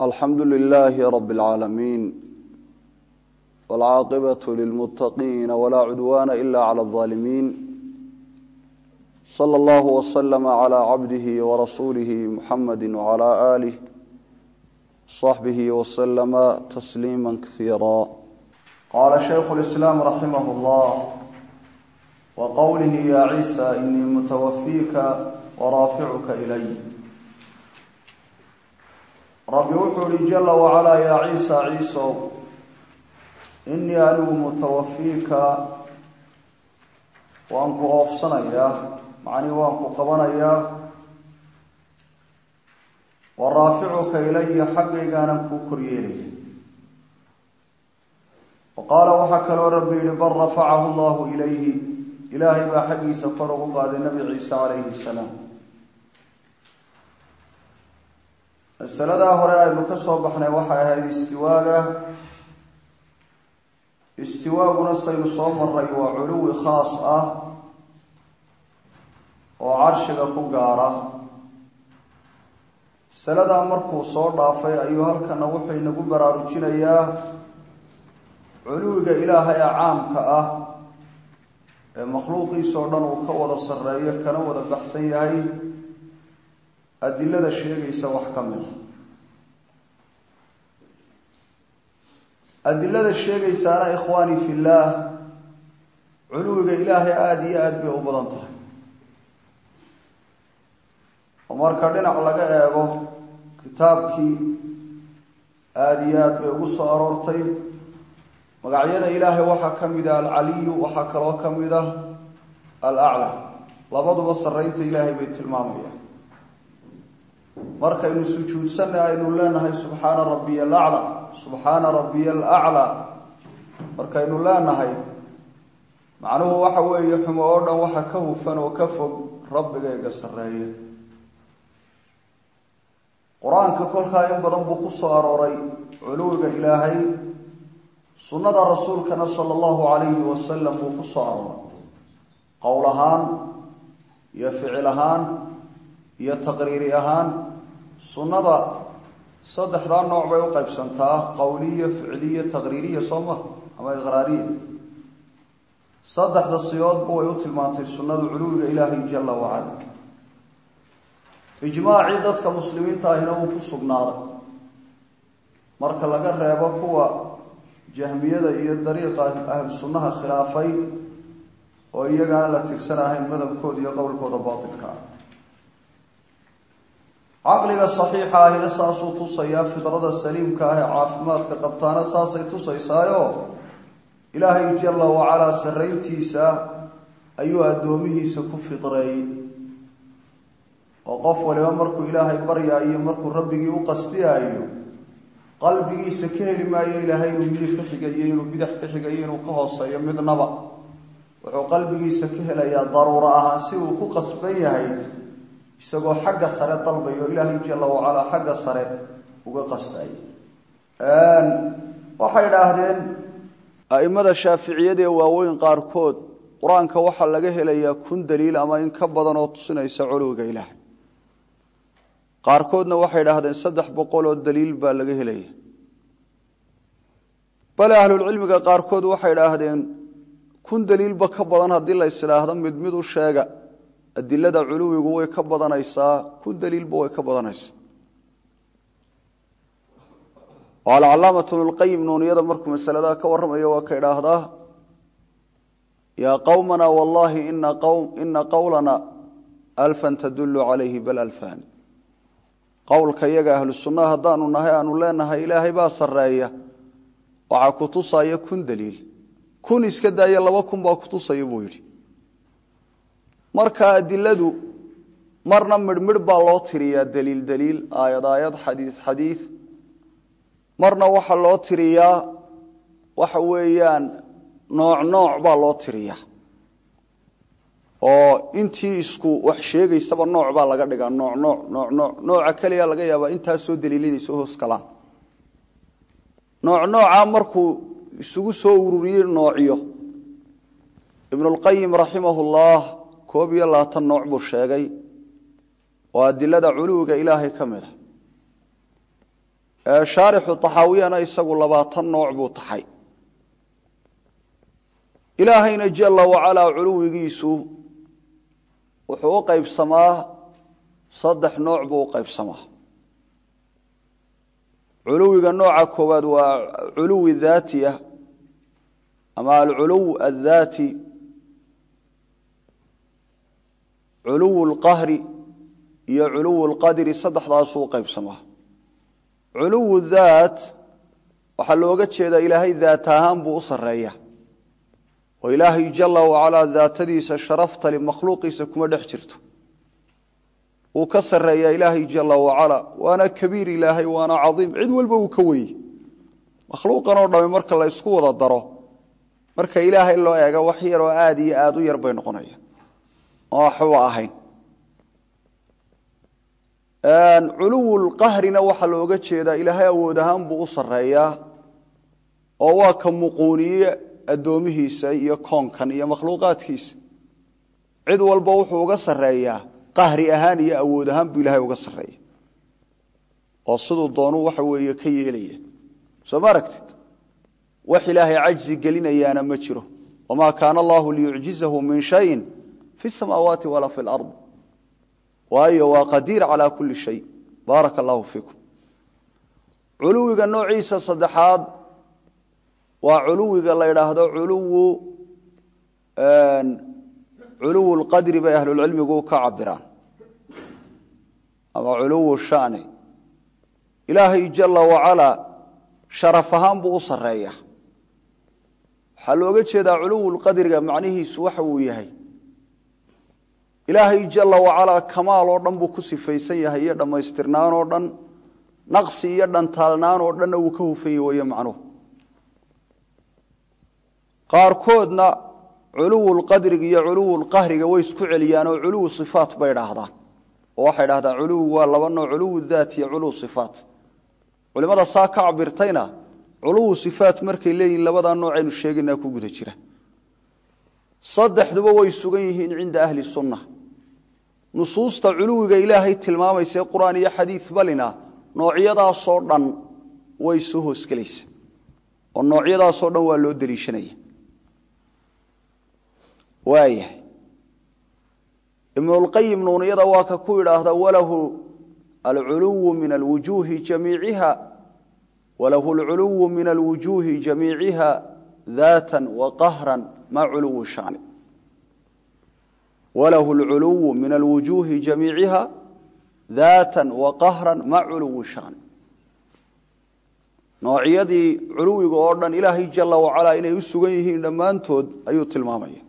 alxamdu lilaahi rabi اlcaalamiin wاlcaaqibaة lilmuttaqiina walaa cudwaana ila clى اlظaalimiin slى اllah wslm clى cabdihi warasuulihi muxamadi wclى aalih صaxbihi wslma tasliima kasiira qaala shaykhu اlislaam raximah اllah wqowlihi ya ciisa inii mutawafiika waraaficuka ilay rabbi wuxuu ihi jala wacalaa yaa ciisa ciisow inii anigu mutawafiika waan ku oofsanayaa macnii waan ku qabanayaa wa raaficuka ilaya xaggaygaana kuu koryeelaya wa qaala waxaa kaloo rabbi yihi bal rafacahu llahu ilayhi ilaahay baa xaggiisa kor ugu qaaday nabi ciise calayhi salaam masaladaa hore aynu ka soo baxnay waxay ahayd istiwaaga istiwaaguna saynu soo maray waa culuwi khaas ah oo carshiga ku gaara masaladaa markuu soo dhaafay ayuu halkana wuxuu inagu baraarujinayaa culuwiga ilaahay ee caamka ah ee makhluuqiisoo dhan uu ka wada sarreeyo kana wada baxsan yahay adilada sheegaysa wax ka mid a adilada sheegaysaana ikhwaanii fillaah culuwiga ilaahay aada iyo aada bay u badan tahay oo marka dhinac laga eego kitaabkii aada iyo aada bay ugu soo aroortay magacyada ilaahay waxaa ka mid ah alcaliyu waxaa kaloo ka mid ah alaclaa labaduba sarreynta ilaahay bay tilmaamayaan markaynu sujuudsanna aynu leenahay subxaana rabbiya alaclaa subxaana rabbiya alaclaa markaynu leenahay macnuhu waxa weeye xumo oo dhan waxa ka hufan oo ka fog rabbigayga sarreeya qur-aanka kolkaa in badan buu ku soo arooray culuwiga ilaahay sunnada rasuulkana sala allahu calayhi wasalam buu ku soo arooray qowl ahaan iyo ficil ahaan iyo taqriiri ahaan sunnada saddexdaa nooc bay u qaybsantaa qowliya ficliya taqriiriya soo maha ama iqraariya saddexda siyoodba way u tilmaantay sunnadu culuwiga ilaahay jala wacala ijmaacii dadka muslimiinta ahina wuu ku sugnaaday marka laga reebo kuwa jahmiyada iyo dariiqa ahlu sunnaha khilaafay oo iyaga aan la tirsan ahayn madhabkooda iyo qowlkooda baatilka ah caqliga saxiixa ahina saasuu tusayaa fidrada saliimka ah ee caafimaadka qabtaana saasay tusaysaayo ilaahay jala wacalaa sarrayntiisa ayuu addoomihiisa ku fidreeyey oo qof waliba markuu ilaahay baryaayo markuu rabbigii u qastiyaayo qalbigiisa ka heli maayo ilaahay inuu midig ka xigayo inuu bidax ka xigayo inuu ka hooseeyo midnaba wuxuu qalbigiisa ka helayaa daruuro ahaan si uu ku qasban yahay isagoo xagga sare dalbayo ilaahay jala wacalaa xagga sare uga qastay waxay idhaahdeen a'immada shaaficiyada ee waaweyn qaarkood qur-aanka waxaa laga helayaa kun daliil ama in ka badan oo tusinaysa culuwiga ilaahay qaarkoodna waxay idhaahdeen saddex boqol oo daliil baa laga helaya bale ahlulcilmiga qaarkood waxay idhaahdeen kun daliilba ka badan haddii la isidhaahdo mid mid u sheega adilada culuwigu way ka badanaysaa kun daliilba way ka badanaysaa oo alcalaamatu bnulqayim nuuniyada markuu masaladaa ka warramayo waa ka idhaahdaa yaa qowmana wallahi ina qowlana alfan tadullu calayhi bal alfani qowlka iyaga ahlu sunnaha haddaanu nahay aanu leenahay ilaahay baa sarreeya waxaa ku tusaya kun daliil kun iska daaya laba kun baa ku tusaya buu yidhi marka adiladu marna midhmidh baa loo tiriyaa daliil daliil aayad aayad xadiis xadiid marna waxaa loo tiriyaa waxa weeyaan nooc nooc baa loo tiriyaa oo intii isku wax sheegaysaba nooc baa laga dhigaa nooc nooc nooc nooc nooca keliya laga yaabaa intaasoo daliilinaysa hoos galaan nooc noocaa markuu isugu soo ururiyey noocyo ibnulqayim raximahullah koob iyo labaatan nooc buu sheegay oo adilada culuwiga ilaahay ka mid a shaarixu taxaawiyana isagu labaatan nooc buu taxay ilaahayna jala wacalaa culuwigiisu wuxuu u qaybsamaa saddex nooc buu u qaybsamaa culuwiga nooca koowaad waa culuwi daatiya ama alculuw addaati culuw lqahri iyo culuw lqadri saddexdaasuu u qaybsamaa culuw daat waxaa looga jeedaa ilaahay daat ahaan buu u sarreeya oo ilaahay jala wacalaa daatadiisa sharaftali makhluuqiisa kuma dhex jirto wuu ka sarreeyaa ilaahay jala wacalaa waana kabiir ilaahay waana cadiim cid walba uu ka weye makhluuqan oo dhami marka la ysku wada daro marka ilaahay loo eega wax yaroo aada iyo aada u yar bay noqonaya oo waxba ahayn culuwulqahrina waxaa looga jeedaa ilaahay awood ahaan buu u sarreeyaa oo waa ka muquuniye addoomihiisa iyo koonkan iyo makhluuqaadkiisa cid walba wuxuu uga sarreeyaa qahri ahaan iyo awood ahaan buu ilaahay uga sarreeya oo siduu doonuu waxa weeye ka yeelaya soo ma aragtid wax ilaahay cajzi gelinayaana ma jiro wamaa kaana allahu liyucjizahu min shayin fi samaawaati walaa fi lard waayo waa qadiir calaa kulli shay baaraka allahu fiikum culuwiga noociisa saddexaad waa culuwiga la yidhaahdo culuwu culuwu lqadri bay ahlulcilmigu ka cabiraan ama culuwu shani ilaahay jala wacalaa sharaf ahaan buu u sarreeya waxaa looga jeedaa culuwu lqadriga macnihiisu waxa uu yahay ilaahay jala wacalaa kamaal oo dhan buu ku sifaysan yahay iyo dhammaystirnaan oo dhan naqsi iyo dhantaalnaan oo dhanna wuu ka hufan yahy wayo macnuhu qaarkoodna culuwu lqadriga iyo culuwu lqahriga way isku celiyaan oo culuwu sifaat bay idhaahdaan oo waxay dhahdaan culuwu waa laba nooc culuwu daat iyo culuwu sifaat culimada saa ka cabirtayna culuwu sifaat markay leeyihin labadaa noocaynu sheegaynaa ku guda jira saddexduba way sugan yihiin cinda ahli sunna nusuusta culuwiga ilaahay tilmaamaysae qur-aan iyo xadiid balina noocyadaasoo dhan way soo hoosgelaysa oo noocyadaasoo dhan waa loo deliishanaya waayahay ibnulqayim nuuniyada waa ka ku idhaahda walahu alculuwu min alwujuuhi jamiiciha walahu alculuwu min alwujuuhi jamiiciha daatan wa qahran ma culuwu shani walahu alculuwu min alwujuuhi jamiiciha daatan wa qahran ma culuwu shani noocyadii culuwiga oo dhan ilaahay jala wacalaa inay u sugan yihiin dhammaantood ayuu tilmaamaya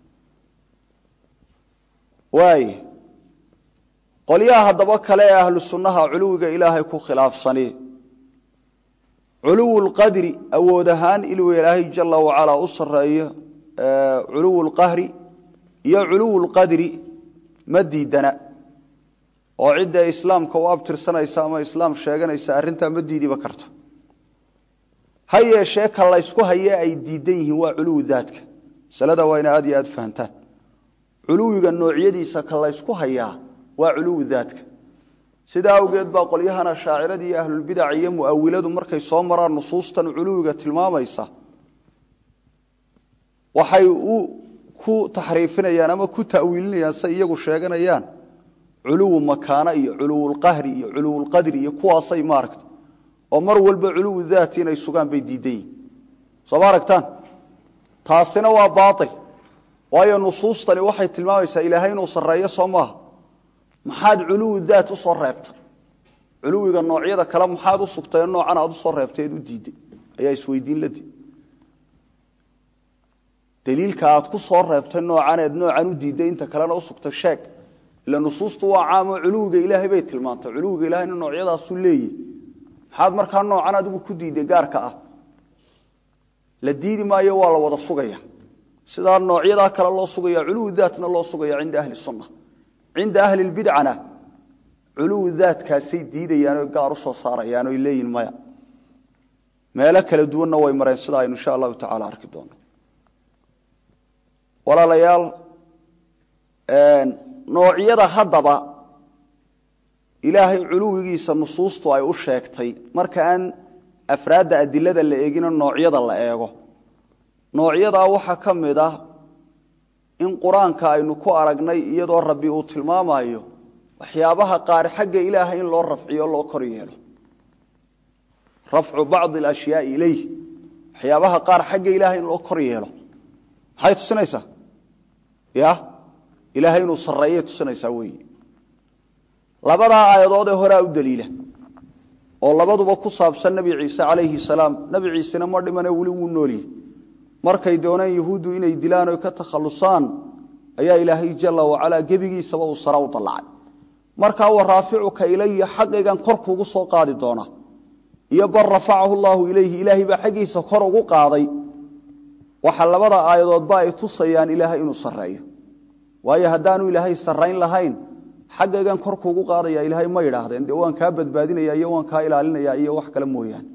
waay qolyaha haddaba kale ee ahlu sunnaha culuwiga ilaahay ku khilaafsani culuwu lqadri awood ahaan inuu ilaahay jala wacalaa u sareeyo culuwu lqahri iyo culuwu lqadri ma diidana oo cidda islaamka u abtirsanaysa ama islaam sheeganaysa arrintaa ma diidiba karto ha yeeshee ka laysku hayee ay diidan yihiin waa culuwu daadka masalada waa ina aad iyo aad fahantaan culuwiga noocyadiisa ka laysku hayaa waa culuwu daadka sidaa awgeed baa qolyahana shaacirada iyo ahlulbidac iyo mu'awiladu markay soo maraan nusuustan culuwiga tilmaamaysa waxay u ku taxriifinayaan ama ku ta'wiilinayaan say iyagu sheeganayaan culuwu makaana iyo culuwulqahri iyo culuwulqadri iyo kuwaasay maaragta oo mar walba culuwu daati inay sugaan bay diidan yihin soo ma aragtaan taasina waa baail waayo nusuustani waxay tilmaamaysaa ilaahay inuu sarreeyo soo maaha maxaad culuwu daat u soo reebtay culuwiga noocyada kale maxaad u sugtay noocan aad usoo reebtay eed u diiday ayaa isweydiin la dii daliilka aad ku soo reebtay noocaneed noocan u diiday inta kalena u sugtay sheeg ila nusuustu waa caamoo culuwiga ilaahay bay tilmaantay culuwiga ilahayna noocyadaasuu leeyahy maxaad markaa noocan adigu ku diiday gaarka ah la diidi maayo waa la wada sugaya sidaa noocyadaa kale loo sugaya culuwu daatna loo sugaya cinda ahli sunna cinda ahli lbidcana culuwu daatkaasay diidayaan o gaar u soo saarayaan oy leeyihin maya meelo kala duwanna way mareen sida aynu insha allahu tacala arki doono walaalayaal noocyada haddaba ilaahay culuwigiisa nusuustu ay u sheegtay marka aan afraadda adilada la eegino noocyada la eego noocyadaa waxaa ka mid ah in qur-aanka aynu ku aragnay iyadoo rabbi uu tilmaamayo waxyaabaha qaar xagga ilaahay in loo rafciyo loo kor yeelo rafcu bacdi alashyaai ilayh waxyaabaha qaar xagga ilaahay in loo kor yeelo maxay tusinaysaa ya ilaahay inuu sarreeyay tusinaysaa weeye labadaa aayadood ee horea u daliila oo labaduba ku saabsan nebi ciise calayhi salaam nebi ciisena ma dhimane weli wuu nooliyey markay dooneen yuhuuddu inay dilaan oy ka takhallusaan ayaa ilaahay jalla wacalaa gebigiisaba uu sare u dallacay markaa wa raaficuka ilaya xaqaygan kor kuugu soo qaadi doona iyo bal rafacahu llaahu ilayhi ilaahay baa xaggiisa kor ugu qaaday waxa labada aayadoodba ay tusayaan ilaahay inuu sarreeyo waayo haddaanu ilaahay sarrayn lahayn xaggaygan kor kuugu qaadaya ilaahay ma yidhaahdeen dee waan kaa badbaadinaya iyo waan kaa ilaalinaya iyo wax kale mooyaane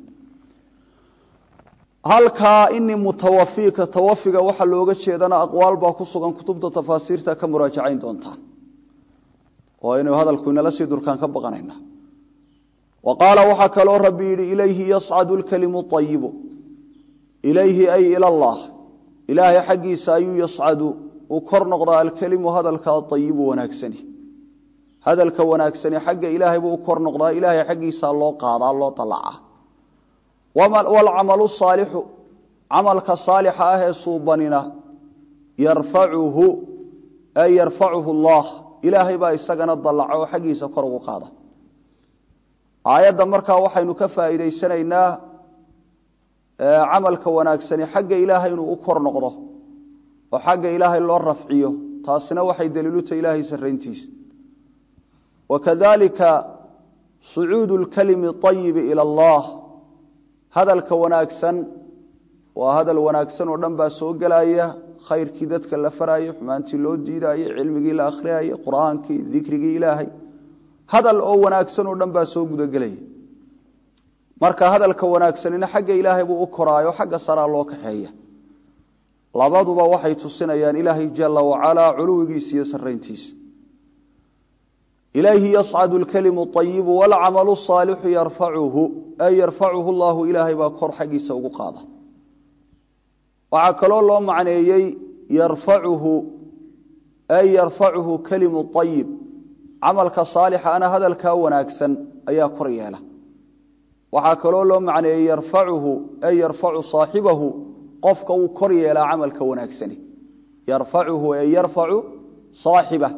halkaa inii mutawafiika tawafiga waxaa looga jeedana aqwaal baa ku sugan kutubta tafaasiirta ka muraajacayn doontaan oo aynu hadalku inala sii durkaan ka baqanayna wa qaala waxaa kaloo rabbi yidhi ilayhi yascadu lkalimu ayibu ilayhi ay ila allah ilaahay xaggiisa ayuu yascadu uu kor noqdaa alkelimu hadalka ayibu wanaagsani hadalka wanaagsani xagga ilaahay buu u kor noqdaa ilaahay xaggiisa loo qaadaa loo dalaca waalcamalu saalixu camalka saalixa ah ee suubanina yarfacuhu ay yarfacuhu allah ilaahay baa isagana dallaca oo xaggiisa kor ugu qaada aayadda markaa waxaynu ka faa'iidaysanaynaa camalka wanaagsani xagga ilaahay inuu u kor noqdo oo xagga ilaahay loo rafciyo taasina waxay daliiluta ilaahay sarrayntiisa wakadalika sucuudu lkalimi ayibi ila allah hadalka wanaagsan waa hadal wanaagsan oo dhan baa soo gelaya khayrkii dadka la faraayo xumaantii loo diidaayo cilmigii la akhriyaayo qur'aankii dikrigii ilaahay hadal oo wanaagsan oo dhan baa soo gudagelaya marka hadalka wanaagsanina xagga ilaahay buu u koraayo xagga saraa loo kaxeeya labaduba waxay tusinayaan ilaahay jala wacalaa culuwigiisa iyo sarayntiisa ilayhi yascadu lkalimu ayibu waalcamalu saalixu yarfacuhu ay yarfacuhu llahu ilaahay baa kor xaggiisa ugu qaada waxaa kaloo loo macneeyey yarfacuhu ay yarfacuhu kalimu ayib camalka saalixa ana hadalkaa wanaagsan ayaa kor yeela waxaa kaloo loo macneeyey yarfacuhu ay yarfacu saaxibahu qofka wuu kor yeelaa camalka wanaagsani yarfacuhu ay yarfacu saaxibah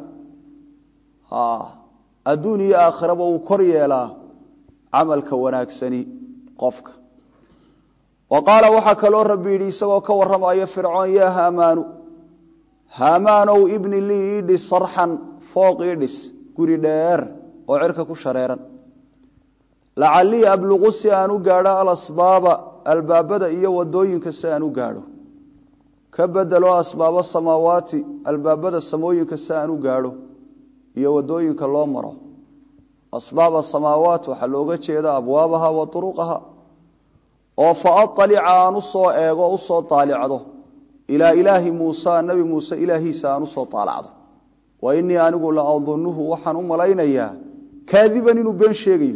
adduun iyo aakhiraba wuu kor yeelaa camalka wanaagsani qofka wa qaala waxaa kaloo rabbi yidhi isagoo ka warramaya fircoon yaa haamaanu haamaanow ibni lii ii dhis sarxan fooq ii dhis guri dheer oo cirka ku shareeran lacallii abluqu si aan u gaadho alasbaaba albaabada iyo wadooyinka si aan u gaadho ka bedelo asbaaba samaawaati albaabada samooyinka si aan u gaadho iyo wadooyinka loo maro asbaab asamaawaat waxaa looga jeeda abwaabaha wa uruqaha oo fa aalica aan usoo eego usoo aalicdo ilaa ilaahi muusa nabi muuse ilaahiisa aan usoo aalacdo wa inii anigu la adunuhu waxaan u malaynayaa kaadiban inuu been sheegayo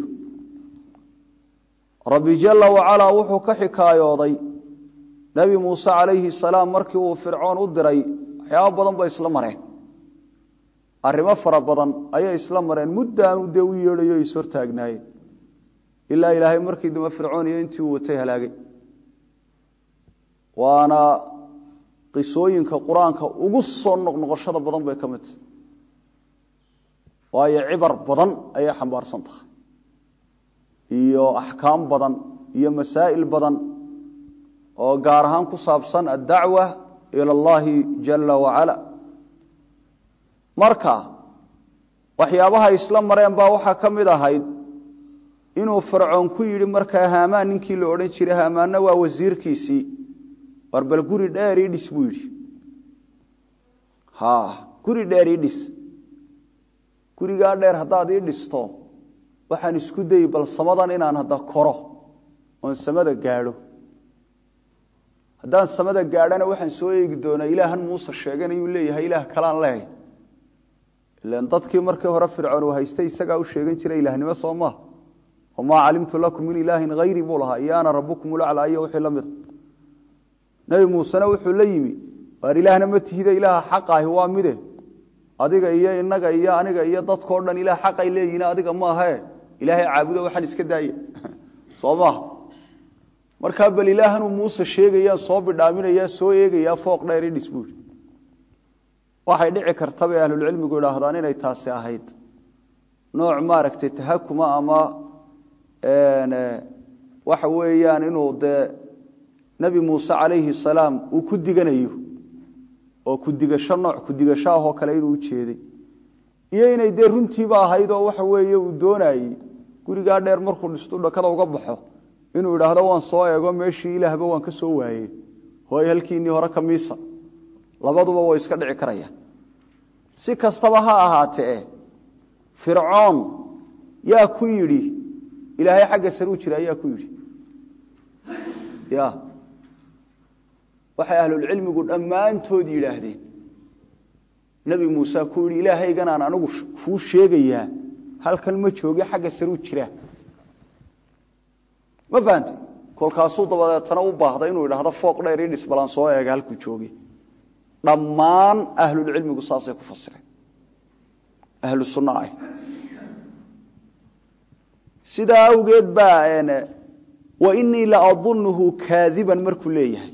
rabbi jala wacalaa wuxuu ka xikaayooday nebi muuse calayhi salaam markii uu fircoon u diray waxyaaba badan bay isla mareen arrimo fara badan ayay isla mareen muddaanu dee u yeedhayo is hortaagnaayeen ilaa ilaahay markii dambe fircoon iyo intii uu watay halaagay waana qisooyinka qur-aanka ugu soo noqnoqoshada badan bay ka mid tahay waayo cibar badan ayay xambaarsan tahay iyo axkaam badan iyo masaa'il badan oo gaar ahaan ku saabsan addacwa ila allahi jala wacala marka waxyaabaha isla mareen baa waxaa ka mid ahayd inuu fircoon ku yidhi markaa haamaan ninkii la odhan jiray haamaanna waa wasiirkiisii war bal guri dheer ii dhis buu yidhi ha guri dheer ii dhis gurigaa dheer haddaad ii dhisto waxaan isku dayi bal samadan inaan hadda koro oon samada gaadho haddaan samada gaadhana waxaan soo eegi doonaa ilaahan muuse sheeganayuu leeyahay ilaah kalaan leehay ilan dadkii markii hore fircoon uu haystay isagaa u sheegan jiray ilaahnimo soo maaha wamaa calimtu lakum min ilaahin hayri buu lahaa iyo ana rabukum ulaclaa iyo wixii la mida nebi muusena wuxuu la yimi waar ilaahna ma tihide ilaaha xaqaahi waa mide adiga iyo inaga iyo aniga iyo dadkao dhan ilaah xaqay leeyihin adiga maahae ilaahay caabudo waxaan iska daaya soo maaha markaa bal ilaahanuu muuse sheegayaan soo bidhaaminayaa soo eegayaa fooq dheer i dhis buuri waxay dhici karta bay ahlulcilmigu idhaahdaan inay taasi ahayd nooc maaragtay tahakuma ama waxa weeyaan inuu dee nebi muuse calayhi salaam uu ku diganayo oo kudigasho nooc kudigasho ahoo kale inuu u jeeday iyo inay dee runtiiba ahayd oo waxa weeye uu doonayey gurigaa dheer markuu dhistu dhakada uga baxo inuu idhaahdo waan soo eego meeshii ilaahba waan ka soo waayey hooy halkiinnii hore ka miisa labaduba way iska dhici karayaan si kastaba ha ahaatee fircoon yaa ku yidhi ilaahay xagga saruu jira yaa ku yidhi ya waxay ahlulcilmigu dhammaantood yidhaahdeen nebi muuse ku yidhi ilaahayganaan anigu kuu sheegayaa halkan ma jooge xagga saruu jira ma fahantay kolkaasuu dabadeetana u baahda inuu idhaahdo fooq dheer ii dhisbalaan soo eega halkuu jooge dhammaan ahlulcilmigu saasay ku fasireen ahlu sunna ah sidaa awgeed baa wainii la adunuhu kaadiban markuu leeyahay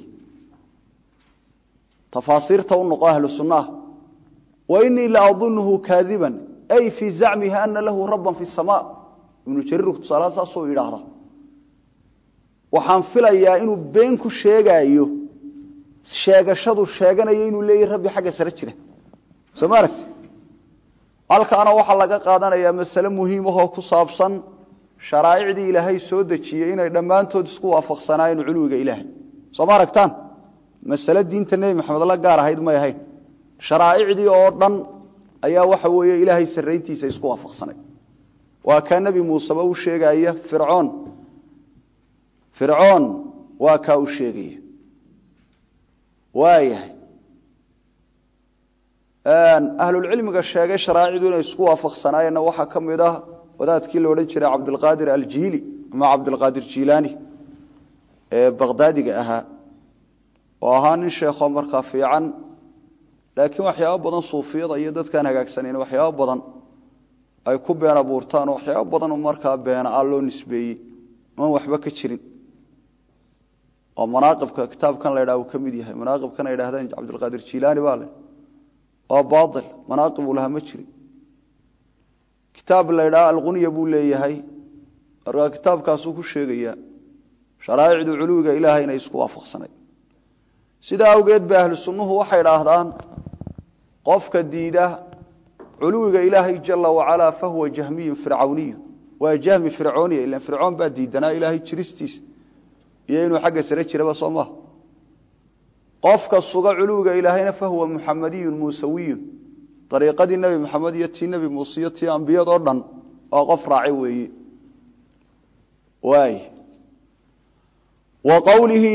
tafaasiirta u noqo ahlu sunnaha wainii la adunuhu kaadiban ay fii zacmihi ana lahu rabban fi sama ibnu jariirku tusaalaha saasuu idhaahda waxaan filayaa inuu been ku sheegaayo sheegashadu sheeganayo inuu leeyahy rabbi xagga sare jira soo ma aragti halkaana waxaa laga qaadanayaa masale muhiimahoo ku saabsan sharaa'icdii ilaahay soo dejiyey inay dhammaantood isku waafaqsanaayeen culuwiga ilaahay soo ma aragtaan masale diinta nebi maxamed la gaar ahayd may ahayn sharaa'icdii oo dhan ayaa waxa weeye ilaahay sarrayntiisa isku waafaqsanay waa kaa nebi muuseba u sheegaya fircoon fircoon waa kaa u sheegaya waayahay ahlulcilmiga sheegay sharaa'icdu inay isku waafaqsanaayeenna waxaa ka mid ah wadaadkii la odhan jiray cabdilqaadir aljiili ama cabdilqaadir jiilaani ee bakhdaadiga ahaa oo ahaa nin sheekho markaa fiican laakiin waxyaabo badan suufiyada iyo dadkaan hagaagsanayn waxyaabo badan ay ku been abuurtaan oo waxyaabo badan markaa beena a loo nisbeeyey oon waxba ka jirin oo manaaqibka kitaabkan la ydhaha uu ka mid yahay manaaqibkan ay dhahdeen cabdilqaadir jiilaani baa le waa baail manaaqib uu lahaa ma jirin kitaab la ydhaha alqunya buu leeyahay markaa kitaabkaasuu ku sheegayaa sharaa'icdu culuwiga ilaahay inay isku waafaqsanay sidaa awgeed ba ahlu sunnuhu waxay idhaahdaan qofka diida culuwiga ilaahay jala wacalaa fahuwa jahmiyun fircawniyu waa jahmi fircooniya ilan fircoon baa diidanaa ilaahay jiristiisa iyo inuu xagga sare jiraba soo maha qofka suga culuwiga ilaahayna fahuwa muxamadiyun muusawiyun ariiqadii nebi maxamed iyo tii nebi muuse iyo tii ambiyadoo dhan oo qof raaci weeye waay wa qowlihi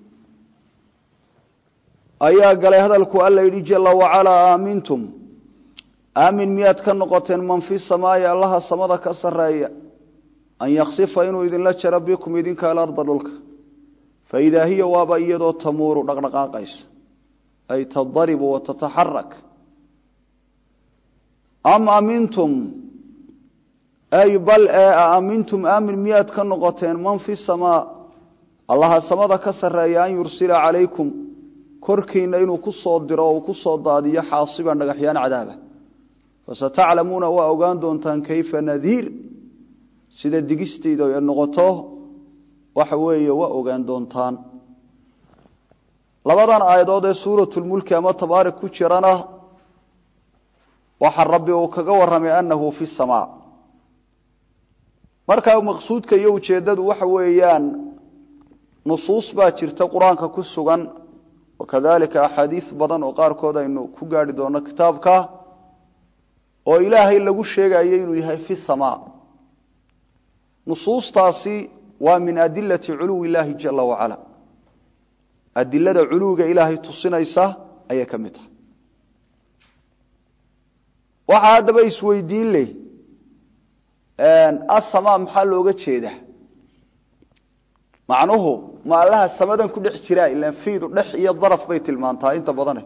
ayaa galay hadalku alla yidhi jala wacalaa aamintum aamin miyaad ka noqoteen man fi samaa'i allaha samada ka sarreeya an yaksifa inuu idinla jaro bikum idinka alarda dhulka faidaa hiya waaba iyadoo tamuuru dhaqdhaqaaqaysa ay tadaribu wa tataxarak am amintum ay bal ee aamintum aamin miyaad ka noqoteen man fi samaa allaha samada ka sarreeya an yursila calaykum korkiinna inuu ku soo diro oo uu ku soo daadiyo xaasiban dhagaxyaan cadaaba fasataclamuuna waa ogaan doontaan kayfa nadiir sida digistayda ay noqoto waxa weeye waa ogaan doontaan labadan aayadood ee suuratulmulki ama tabaarik ku jirana waxa rabbi uu kaga warramay annahu fi samaa markaa maqsuudka iyo ujeeddadu waxa weeyaan nusuus baa jirta qur-aanka ku sugan wakadalika axaadiis badan oo qaarkood aynu ku gaari doonno kitaabka oo ilaahay lagu sheegayo inuu yahay fi samaa nusuustaasi waa min adilati culuwi illaahi jala wacala adilada culuwiga ilaahay tusinaysa ayay ka mid tahay waxaa haddaba isweydiin leh asamaa maxaa looga jeedaa macnuhu ma allaha samadan ku dhex jiraa ilaan fiidu dhex iyo daraf bay tilmaantaa inta badane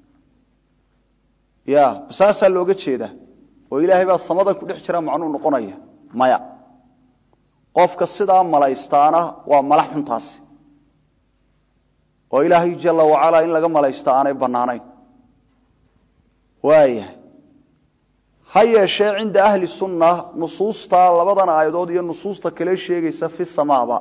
ya saasaa looga jeedaa oo ilaahay baa samadan ku dhex jiraa macnuu noqonaya maya qofka sidaa malaystaana waa mala xuntaasi oo ilaahay jala wacalaa in laga malaysta aanay bannaanayn waayahay ha yeeshee cinda ahli sunna nusuusta labadan aayadood iyo nusuusta kale sheegaysa fi samaaba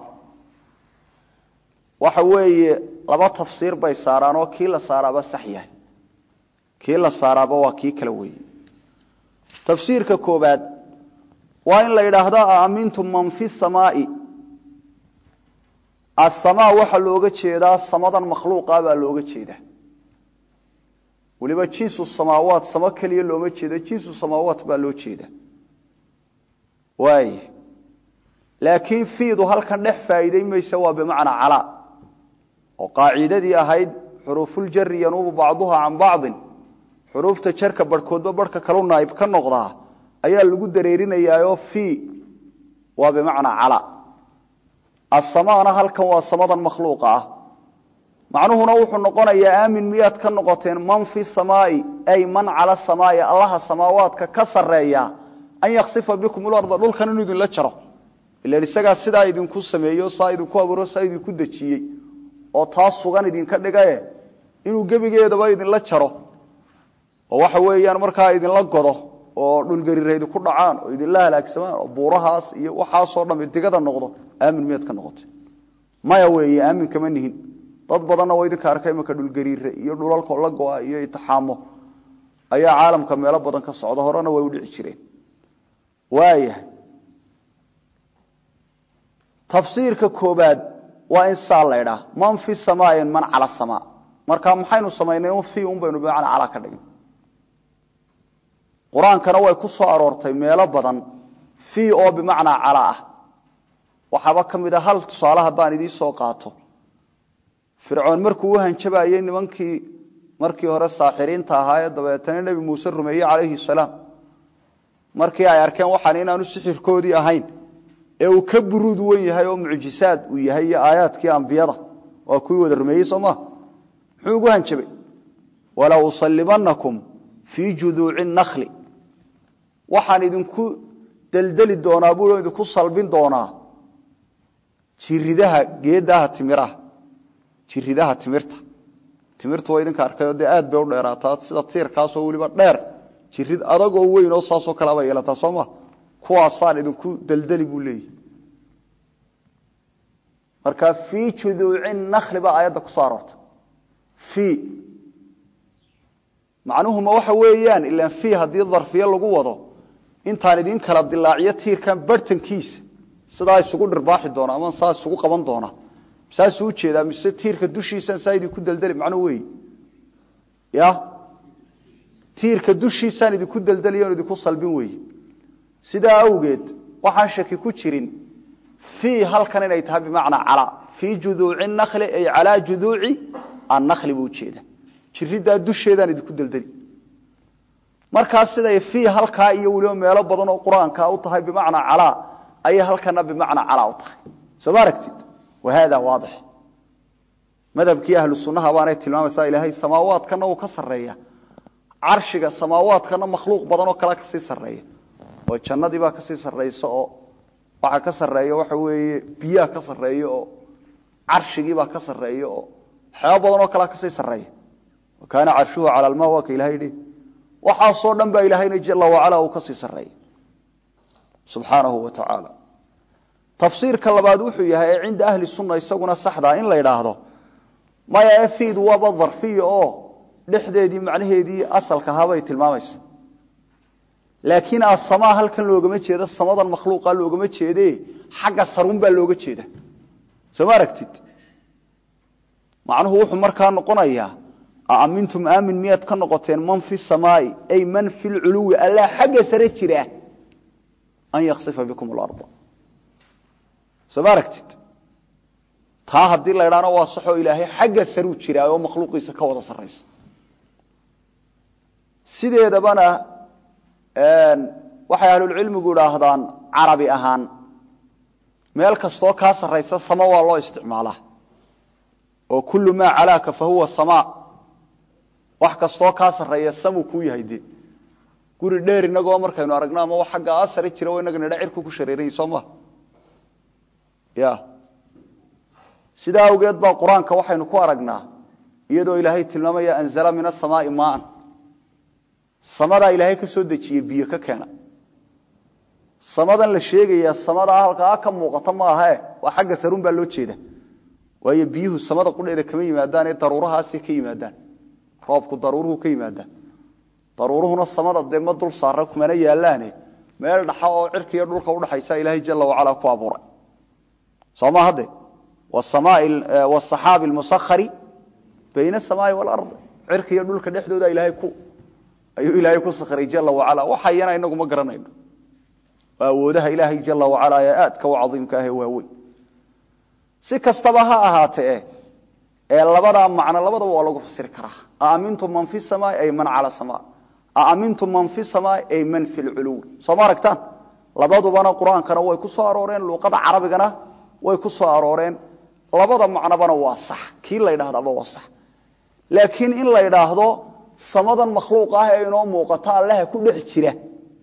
waxa weeye laba tafsiir bay saaraan oo kii la saaraaba sax yahay kii la saaraaba waa kii kale weeye tafsiirka koobaad waa in la yidhaahdo aamintum man fi samaai asamaa waxaa looga jeedaa samadan makhluuqa baa looga jeedaa weliba jinsu samaawaat samo keliya looma jeeda jinsu samaawaat baa loo jeeda waay laakiin fiidu halkan dhex faa'iiday maysa waa bimacnaa calaa oo qaacidadii ahayd xuruufuljari yanuubu bacduha can bacdin xuruufta jarka barhkoodba barhka kalu naayib ka noqdaa ayaa lagu dareerinayaaoo fii waa bimacnaa calaa asamaana halkan waa samadan makhluuqa ah macnuhuna wuxuu noqonayaa aamin miyaad ka noqoteen man fi samaai ay man cala samaai allaha samaawaadka ka sareeya an yaksifa bikum larda dhulkan inuu idinla jaro ilan isagaa sidaa idinku sameeyo saa idinku abuuro saa idinku dejiyey oo taas sugan idinka dhigae inuu gebigeedaba idinla jaro oo waxa weeyaan markaa idinla godo oo dhulgariira idinku dhacaan oo idinla halaagsamaan oo buurahaas iyo waxaasoo dham digada noqdo aamin miyaad ka noqoteen maya weeye aamin kama nihin dad badanna waa idinka arka imanka dhulgariire iyo dhulalko la go-a iyo itixaamo ayaa caalamka meelo badan ka socda horena way u dhici jireen waayahay tafsiirka koobaad waa in saa laydhaa man fi samaain man cala samaa marka maxaynu samaynay un fi un baynu bimacnaa calaa ka dhigin qur-aankana way ku soo aroortay meelo badan fi oo bimacnaa calaa ah waxaaba ka mid a hal tusaale haddaan idiin soo qaato fircoon markuu u hanjabayey nimankii markii hore saaxiriinta ahaa ee dabeetana nebi muuse rumeeyey calayhi salaam markii ay arkeen waxaan inaanu sixirkoodii ahayn ee uu ka buruud wen yahay oo mucjisaad uu yahay iyo aayaadkii ambiyada waa kuwii wada rumeeyey soo maa muxuu ugu hanjabay wala usallimanakum fii juduuci nakli waxaan idinku deldeli doonaa buu idinku salbin doonaa jiridaha geedaha timiraha jiridaha timirta timirtu waa idinka arkayoo dee aad bay u dheeraataa sida tiirkaasoo weliba dheer jirid adagoo weyn oo saasoo kaleba yeelataa soo ma kuwaasaan idinku deldeli buu leeyahy marka fii juduuci nakli baa aayadda ku soo aroortay fii macnuhuma waxa weeyaan ilaan fii haddii darfiye lagu wado intaan idin kala dilaaciyo tiirkan bartankiisa sidaa isugu dhirbaaxi doona ama saa isugu qaban doona saasuu ujeedaa mise tiirka dushiisaan saa idinku deldeli macnuu wey ya tiirka dushiisaan idinku deldeliy on idinku salbin weeye sidaa awgeed waxaan shaki ku jirin fii halkan inay tahay bimacnaa calaa fii juduuci nakli ay calaa juduuci annakli buu ujeeda jiridaa dusheedaan idinku deldeli markaa siday fii halkaa iyo weliba meelo badan oo qur-aanka u tahay bimacnaa calaa ayay halkana bimacnaa calaa u tahay soo ma aragtid wahada waadix madhabkii ahlu sunnaha baanay tilmaamaysaa ilaahay samaawaadkana uu ka sarreeya carshiga samaawaadkana makhluuq badan oo kale kasii sarreeya oo jannadii baa kasii sarraysa oo waxaa ka sarreeya waxa weeye biyaha ka sarreeya oo carshigiibaa ka sarreeya oo waxyaaba badan oo kalea kasii sarreeya wa kaana carshuhu cala almaa waa ka ilahay dhi waxaasoo dhan baa ilaahayna jala wacala uu kasii sarreeya subxaanahu wa tacaala tafsiirka labaad wuxuu yahay ee cinda ahli sunna isaguna saxdaa in la yidhaahdo maya efiidu waaba darfiya oo dhexdeedii macnaheedii asalka ahaabay tilmaamaysa laakiin asamaa halkan loogama jeedo samadan makhluuqa loogama jeede xagga sarun baa looga jeeda soo ma aragtid macnuhu wuxuu markaa noqonayaa aamintum aamin miyaad ka noqoteen man fi samaai ay man fi lculuwi allaa xagga sare jira an yaksifa bikum larda soo ma aragtid taa haddii la ydhaana waa saxoo ilaahay xagga saruu jiraa oo makhluuqiisa ka wada sarraysa sideedabana waxay ahlulcilmigu idhaahdaan carabi ahaan meel kastoo kaa sarraysa sama waa loo isticmaalaa oo kullu maa calaaka fa huwa samaa wax kastoo kaa sarreeya samuu kuu yahay de guri dheer inagoo markaynu aragno ama wax xagga asari jira inaga nidha cirku ku shareerayay soo maa ya sidaa awgeed baa qur-aanka waxaynu ku aragnaa iyadoo ilaahay tilmaamaya anzala min asamaai maaan samadaa ilaahay ka soo dejiye biyo ka keena samadan la sheegaya samadaa halkaa ka muuqata maahae waa xagga sarun baa loo jeeda waayo biyuhu samada qudheeda kama yimaadaanee daruurahaasay ka yimaadaan roobku daruuruhu ka yimaadaan daruuruhuna samada dee ma dul saara kumana yaalaane meel dhaxa oo cirkiiyo dhulka udhaxaysa ilaahay jala wacalaa ku abuuray sooma hadde wasaxaabi lmusahari bayna asamaai walard cirkiiyo dhulka dhexdooda ilaahay ku ayuu ilaahay ku sakray jala wacala waxayana inagu ma garanayno waa awoodaha ilaahay jala wacala ee aadka u cadiimka ah ee waaweyn si kastaba ha ahaatee ee labadaa macno labadaba waa lagu fasiri karaa aamintum man fi samaa ay man cala samaa aamintum man fi samaa ay man fi lculuwi soo ma aragtaan labadubana qur-aankana way ku soo arooreen luuqada carabigana way ku soo arooreen labada macnobana waa sax kii la ydhahdaba waa sax laakiin in la ydhaahdo samadan makhluuq ah ee inoo muuqata allaha ku dhex jira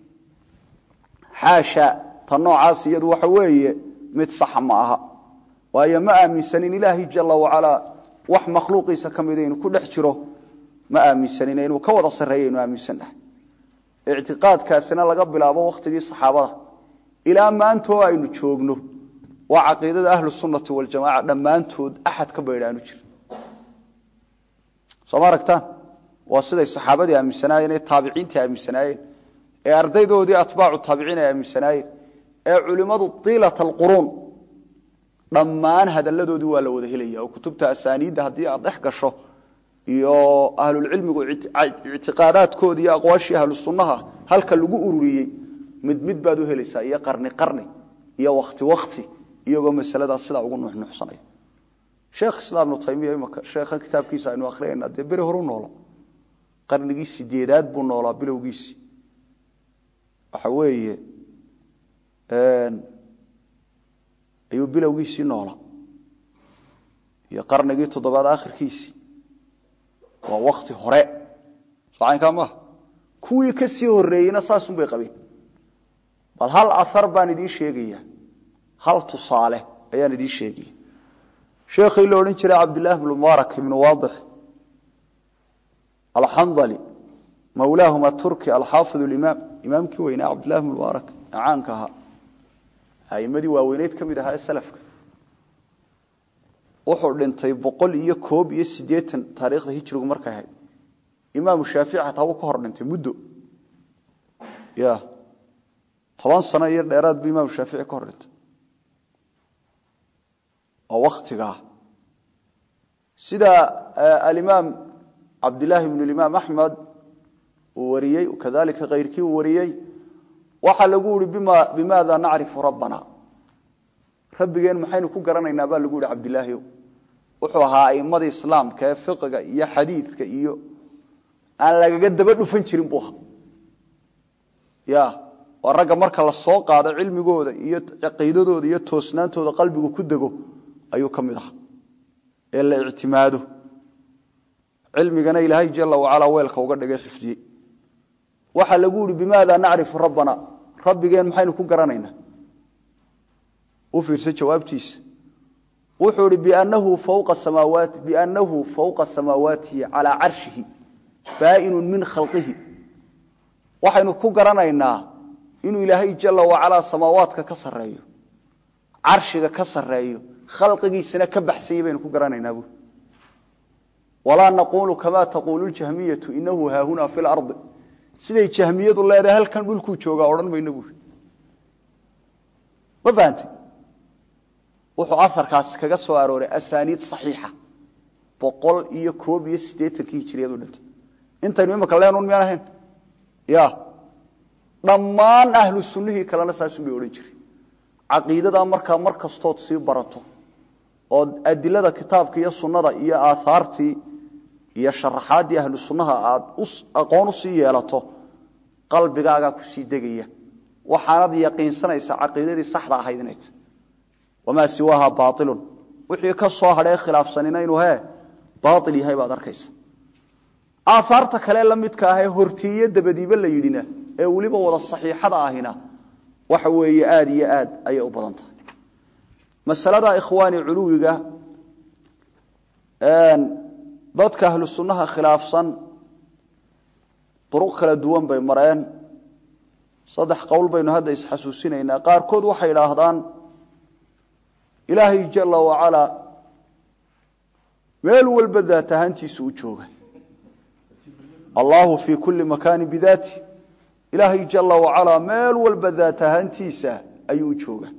xaasha ta noocaas iyadu waxa weeye mid saxa ma aha waayo ma aaminsanin ilaahay jala wacalaa wax makhluuqiisa ka mida inuu ku dhex jiro ma aaminsanin inuu ka wada sarreeya inu aaminsannahay ictiqaadkaasina laga bilaabo wakhtigii saxaabada ilaa maantoo aynu joogno waa caqiidada ahlu sunnati waljamaca dhammaantood axad ka baydhaanu jira soo ma aragtaan waa siday saxaabadii aaminsanaayeen ee taabiciintii aaminsanaayeen ee ardaydoodii atbaacu taabiciin ay aaminsanaayeen ee culimmadu tiilata alquruun dhammaan hadalladoodii waa la wada helaya oo kutubta asaaniidda haddii aad dhex gasho iyo ahlulcilmigu ictiqaadaadkoodii iyo aqwaashii ahlu sunnaha halka lagu ururiyey mid mid baad u helaysaa iyo qarni qarni iyo wakti wakti iyagoo masaladaas sidaa ugu nuxnuxsanaya sheekh islaam ibnu taymiya imaka sheekha kitaabkiisa aynu akhriyayna dee beri horu noolo qarnigii sideedaad buu noolaa bilowgiisii waxa weeye ayuu bilowgiisii noolaa iyo qarnigii toddobaad akhirkiisii waa wakti hore socaynkaa maaha kuwii ka sii horeeyeyna saasun bay qabeen bal hal ahar baan idiin sheegaya hal tusaale ayaan idiin sheegaya sheekhii la odhan jiray cabdillaahi bnu mubaarak ibnu waadix alxandali mawlaahum aturki alxaafid limaam imaamkii weynaa cabdillahi bnu mubaarak ee caanka ahaa aimadii waaweyneyd ka mid ahaa ee salafka wuxuu dhintay boqol iyo koob iyo siddeetan taariikhda hijrigu markay ahayd imaamu shaafici xataa wuu ka hor dhintay muddo ya toban sano iyo dheeraad buu imaamu shaafici ka hor dhintay oo wakhtigaa sida alimaam cabdillaahi bnu limaam axmed uu wariyey kadalika kayrkii uu wariyey waxaa lagu yihi bimaada nacrifu rabbana rabbigeen maxaynu ku garanaynaa baa lagu yihi cabdilaahiyow wuxuu ahaa aimadii islaamka ee fiqiga iyo xadiidka iyo aan lagaga daba dhufan jirin buu ahaa ya waa ragga marka la soo qaado cilmigooda iyo caqiidadooda iyo toosnaantooda qalbigu ku dego ayuu ka mid ahaa ee la ictimaado cilmigana ilaahay jala wacalaa weelka uga dhigay xifdiyey waxaa lagu yihi bimaada nacrifu rabbana rabbigeen maxaynu ku garanaynaa u fiirsa jawaabtiisa wuxuu ihi biannahu fawqa samaawaati biannahu fawqa samaawaatihi calaa carshihi baa'inun min khalqihi waxaynu ku garanaynaa inuu ilaahay jala wacalaa samaawaadka ka sarreeyo carshiga ka sarreeyo khalqigiisana ka baxsanyay baynu ku garanaynaa buui walaa naquulu kamaa taquulu ljahmiyatu inahu haahunaa fi lardi siday jahmiyadu leedahay halkan dhulkuu joogaa odhan mayno buui ma fahantay wuxuu aharkaas kaga soo arooray asaaniid saxiixa boqol iyo koob iyo siddeetankii hijiriyadu dhintay intaynu imika leenun miyaan ahayn ya dhammaan ahlu sunnihii kalena saasun bay odhan jiray caqiidadaa markaa mar kastood sii barato ood adilada kitaabka iyo sunnada iyo aahaartii iyo sharaxaaddii ahlu sunnaha aad aqoon u sii yeelato qalbigaagaa kusii degaya waxaanad yaqiinsanaysaa caqiidadii saxda ahayd inay tahy wamaa siwaaha baailun wixii ka soo hadhee khilaafsanina inuu hee baail yahay baad arkaysa aahaarta kale la midka ahee hortiiyo dabadiiba la yidhina ee weliba wada saxiixada ahina waxa weeye aada iyo aad ayay u badan tahay masalada ikhwaani culuwiga dadka ahlu sunnaha khilaafsan duruq kala duwan bay mareen saddex qowl baynu hadda isxasuusinaynaa qaarkood waxay idhaahdaan ilaahay jala wacalaa meel walba daat ahaantiisu u jooga allahu fii kulli makaani bidaati ilaahay jala wacalaa meel walba daat ahaantiisa ayuu u jooga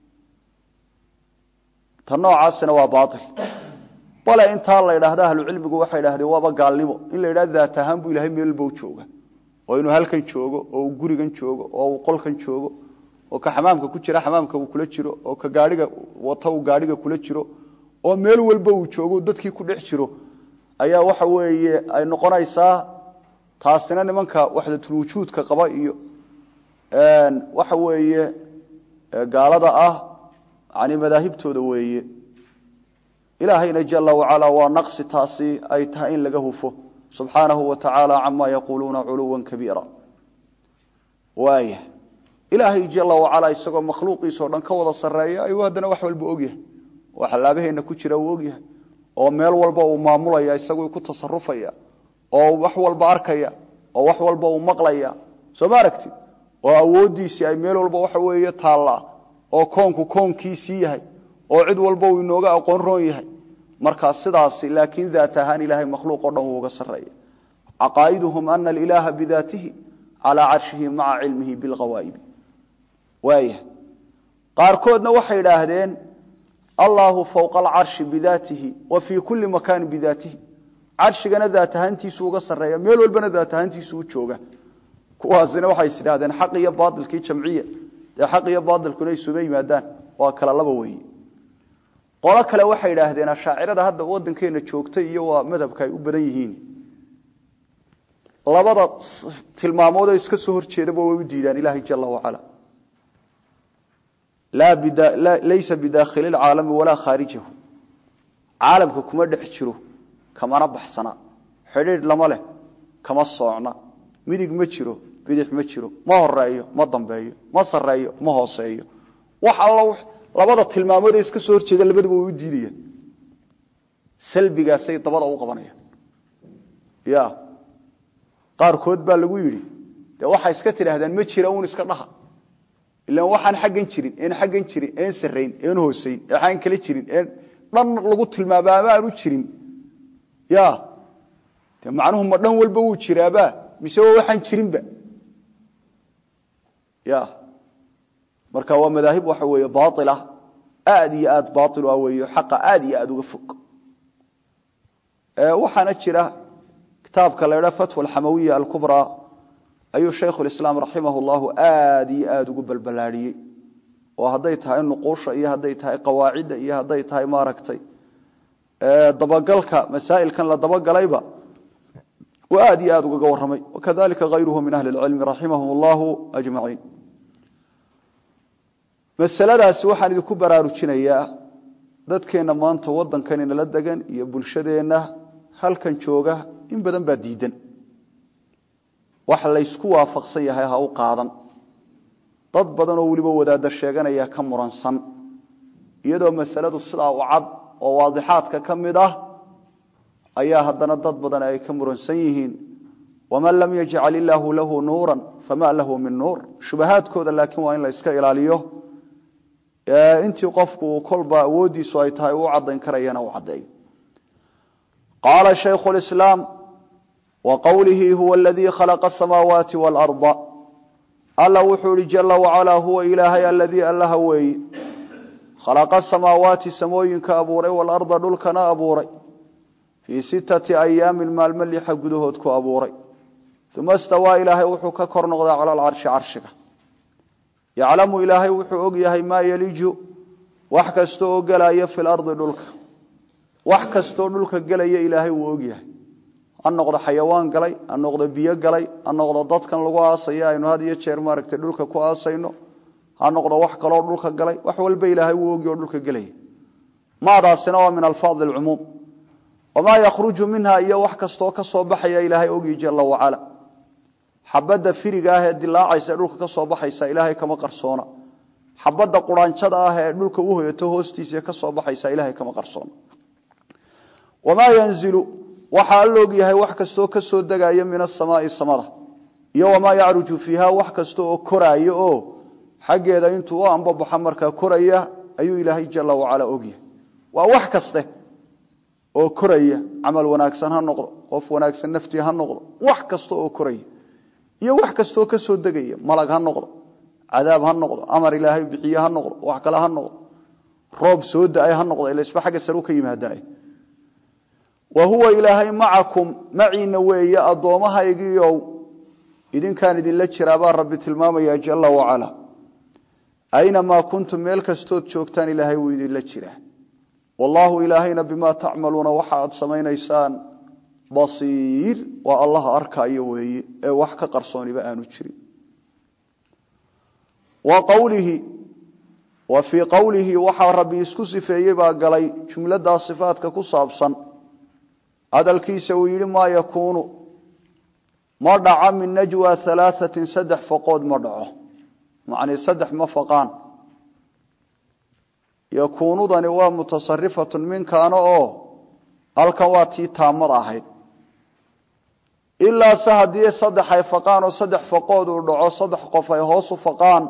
ta noocaasina waa baail bale intaa la ydhaahda ahlucilmigu waxay idhahdeen waaba gaalnimo in la yidhahdo daat ahaan buu ilahay meel walba u jooga oo inuu halkan joogo oo uu gurigan joogo oo uu qolkan joogo oo ka xamaamka ku jira xamaamka uu kula jiro oo ka gaaiga wata uu gaadhiga kula jiro oo meel walba uu joogo dadkii ku dhex jiro ayaa waxa weeye ay noqonaysaa taasina nimanka waxdatulwujuudka qaba iyo waxa weeye gaalada ah yani madaahibtooda weeye ilaahayna jala wacalaa waa naqsi taasi ay tahay in laga hufo subxaanahu wa tacaala cama yaquuluuna culuwa kabiira waaya ilaahay jala wacalaa isagoo makhluuqiisa o dhan ka wada sarreeya ayuu haddana wax walba ogyahay oo xalaabaheenna ku jira uu ogyahay oo meel walba uu maamulaya isaguu ku tasarufaya oo wax walba arkaya oo wax walba uu maqlaya soo ma aragtid oo awooddiisii ay meel walba waxa weeye taallaa oo koonku koonkiisii yahay oo cid walba uu inooga aqoon roon yahay markaa sidaasi laakiin daat ahaan ilaahay makhluuq o dhan wuu uga sarreeya caqaa'iduhum ana alilaaha bidaatihi calaa carshihi maca cilmihi bilqawaa'ibi waaya qaarkoodna waxay idhaahdeen allaahu fowqa alcarshi bidaatihi wa fii kulli makaani bidaatihi carshigana daat ahaantiisu uga sarreeya meel walbana daat ahaantiisu u jooga kuwaasina waxay is idhahdeen xaq iyo baailkii jamciya dee xaq iyo baailkuna isuma yimaadaan waa kala laba weeye qolo kale waxay idhaahdeen ashaacirada hadda waddankeena joogtay iyo waa madhabka ay u badan yihiin labada tilmaamoodee iska soo horjeedaba way u diidaan ilaahay jala wacala laysa bidaakhili lcaalami walaa khaarijahu caalamka kuma dhex jiro kamana baxsana xidhiidh lama leh kama soocna midig ma jiro bidix ma jiro ma horeeyo ma dambeeyo ma sareeyo ma hooseeyo wax all labada tilmaamoodee iska soo horjeeda labadaba way u diidayaan salbigaasay dabada u qabanayaan ya qaarkood baa lagu yidhi dee waxay iska tidhaahdaan ma jira uun iska dhaha ilaan waxaan xaggan jirin een xaggan jirin een sarrayn een hoosayn eexaan kala jirin een dhan lagu tilmaama ama aanu jirin ya dee macnuhu ma dhan walba wuu jiraabaa mise waa waxaan jirinba ya marka waa madaahib waxa weeye baaila aad iyo aad baail ah weeyo xaqa aad iyo aad uga fog waxaana jira kitaabka la ydha fatwa alxamawiya alkubraa ayuu shaykhu lislaam raximah llahu aad iyo aad ugu balbalaadhiyey oo hadday tahay nuquusha iyo hadday tahay qawaacidda iyo hadday tahay maaragtay dabagalka masaa'ilkan la dabagalayba uu aad iyo aad ugaga warramay wakadalika hayruhu min ahli اlcilmi raximahum allahu ajmaciin masaladaasi waxaan idinku baraarujinayaa dadkeenna maanta waddankan inala degan iyo bulshadeenna halkan jooga in badan baa diidan wax laysku waafaqsan yahay ha u qaadan dad badan oo weliba wadaadda sheeganaya ka muransan iyadoo masaladu sidaa u cad oo waadixaadka ka mid ah ayaa haddana dad badan ay ka muransan yihiin waman lam yajcal illaahu lahu nuuran fama lahu min nuur shubahaadkooda laakiin waa in la yska ilaaliyo intii qofku kolba awoodiisu ay tahay u cadayn karayana u cadeeyo qaala shaykhu lislaam wa qowlihi huwa aladii khalaqa asamaawaati waalarda alla wuxuu ihi jala wacalaa huwa ilaahay aladii allaha weeye khalaqa samaawaati samooyinka abuuray waalarda dhulkana abuuray fii sittati ayaamin maalmo lixa gudahood ku abuuray uma stawaa ilaahay wuxuu ka kor noqdaa cala alcarshi carshiga yaclamu ilaahay wuxuu og yahay maa yeliju wax kasta oo gelaya fi lardi dhulka wax kastaoo dhulka gelaya ilaahay wuu og yahay ha noqdo xayawaan galay ha noqdo biyo galay ha noqdo dadkan lagu aasaya aynu had iyo jeer maaragtay dhulka ku aasayno ha noqdo wax kaloo dhulka galay wax walba ilaahay wuu ogi oo dhulka gelaya maadaasina waa min alfaadi alcumuum wamaa yakhruju minha iyo wax kastoo ka soo baxaya ilaahay ogi jala wacala xabadda firiga ah ee dilaacaysa ee dhulka ka soo baxaysa ilaahay kama qarsoona xabadda quraanjada ah ee dhulka u hoyato hoostiisa ka soo baxaysa ilaahay kama qarsoona wamaa yanzilu waxaa alla og yahay wax kastoo ka soo degaya min asamaai samada iyo wamaa yacruju fiiha wax kasta oo koraayo oo xaggeeda intuu u ambabaxa markaa koraya ayuu ilaahay jala wacala ogyahay waa wax kaste oo koraya camal wanaagsan ha noqdo qof wanaagsan naftii ha noqdo wax kasta oo koraya iyo wax kastaoo ka soo degaya malag ha noqdo cadaab ha noqdo amar ilaahay bixiye ha noqdo wax kale ha noqdo roob soo da-ay ha noqdo ila isba xagga saru ka yimaadaay wa huwa ilaahay macakum maciina weeye addoommahaygiiow idinkaan idinla jiraabaa rabbi tilmaamaya jala wacala aynamaa kuntum meel kastood joogtaan ilaahay wuu idinla jiraa wallaahu ilaahayna bimaa tacmaluuna waxa aad samaynaysaan basiir waa allaha arkaayo weeye ee wax ka qarsooniba aanu jirin wa qowlihi wa fii qowlihi waxaa rabbi isku sifeeyey baa galay jumladaa sifaadka ku saabsan hadalkiisa uu yidhi maa yakuunu ma dhaco min najwa alaaثatin saddex faqood ma dhaco macnii saddex ma faqaan yakuunudani waa mutasarifatun minkaana oo halkan waa tii taamad ahayd ilaa se haddii saddex ay faqaan oo saddex faqood uu dhaco saddex qof ay hoos u faqaan